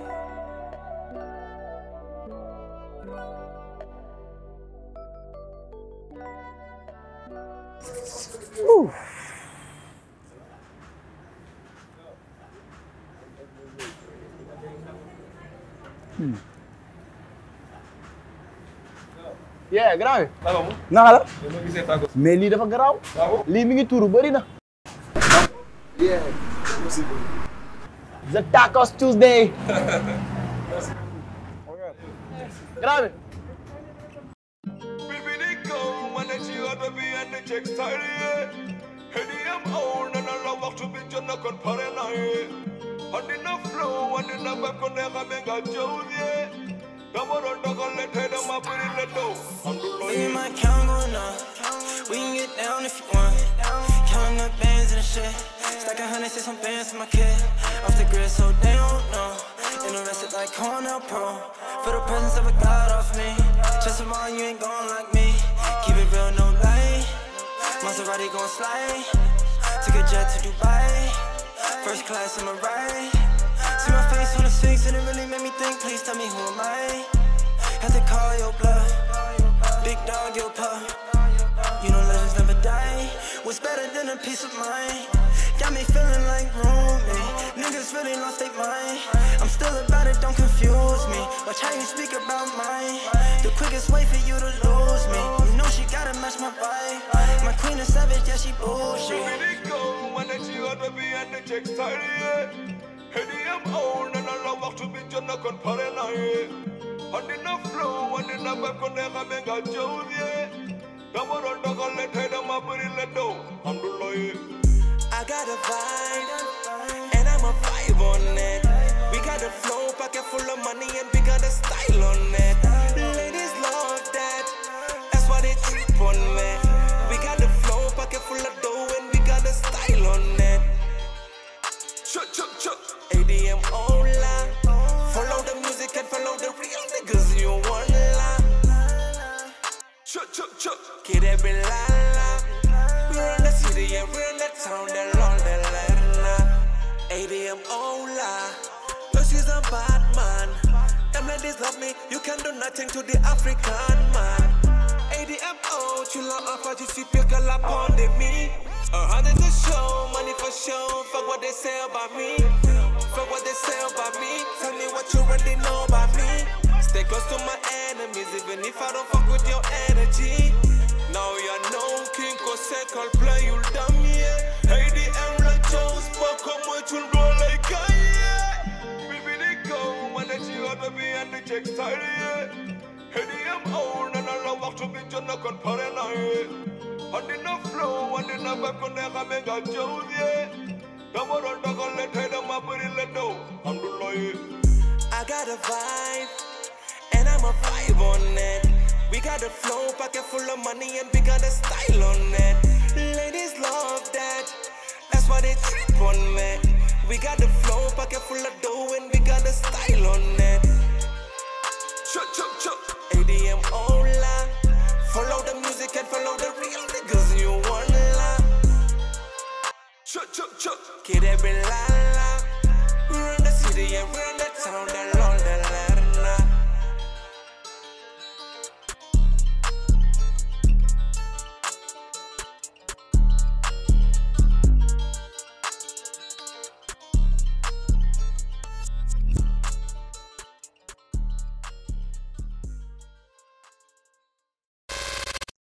yeah grand bi. naka la. mais lii dafa garaaw. lii mi ngi tuuru bëri na. yeah. the tacos Tuesday. grand bi.
Baby, they go, wanna see you out of me and the checks tired, yeah.
Hedi am old and I love to be John kon pare na ye. And in a flow and in a back on the Hamega Joe. Come on, dog, let head on my body, let go. I'm the
Me and my count going up. We can get down if you want. Counting up bands and shit. Stack a hundred, say some bands for my kid. Off the grid, so they don't know. Interested like Cornell Pro. For the presence of a God off me. Trust them all, you ain't going like me. Keep it real, no lie. Maserati gon' slide. Took a jet to Dubai. First class on my right. See my face on the Sphinx and it really made me think. Please tell me who am I? Had to call your bluff. Big dog, your pup. You know legends never die. What's better than a peace of mind? Got me feeling like roommate. Niggas really lost their mind. I'm still about it, don't confuse me. Watch how you speak about mine. The quickest way for you to lose me. You know she gotta match my vibe. My queen is savage, yeah, she bullshit.
go when it's you ought to be and the checks tired. Hedi am old and I love to be John kon pare na ye. And in a flow and in a back on the Hamega Joe. Come on, dog, let head on my body, let go. I'm the lawyer.
I got a vibe, and I'm a vibe on it. We got a flow pocket full of money, and we got a style on it. Ladies love that, that's why they trip on me. We got a flow pocket full of dough, and we got a style on it.
Chuck, chuck, chuck.
ADM Ola, follow the music and follow the real niggas. You want la,
chuck, chuck, chuck.
Kid every la la. We're in the city and we're in the town, the Lord, the Lerna. ADM Ola, yo, she's a bad man. Them ladies love me, you can do nothing to the African man. ADM O, tu l'as enfin, je suis pire que la pandémie. A hundred to show, money for show, fuck what they say about me. Fuck what they say about me, tell me what you already know about me. Stay close to my enemies, even if I don't fuck with your energy. Now you know King Kose call play you dumb yeah. Hey the M like Jones, but come with you roll like Kanye.
Baby, they go when it's you ought to be and the checks tired. Hedi am old and I love to be John kon pare na ye. And in a flow and in a back on the Hamega Joe. Come on, dog, let head on my body, let go. I'm the lawyer.
I got a vibe, and I'm a vibe on it. We got a flow pocket full of money, and we got a style on it. Ladies love that, that's why they trip on me. We got a flow pocket full of dough, and we got a style on it.
Chuck, chuck, chuck.
ADM Ola, follow the music and follow the real niggas. You want la,
chuck, chuck, chuck.
Kid every la la. We're in the city and we're in the town, the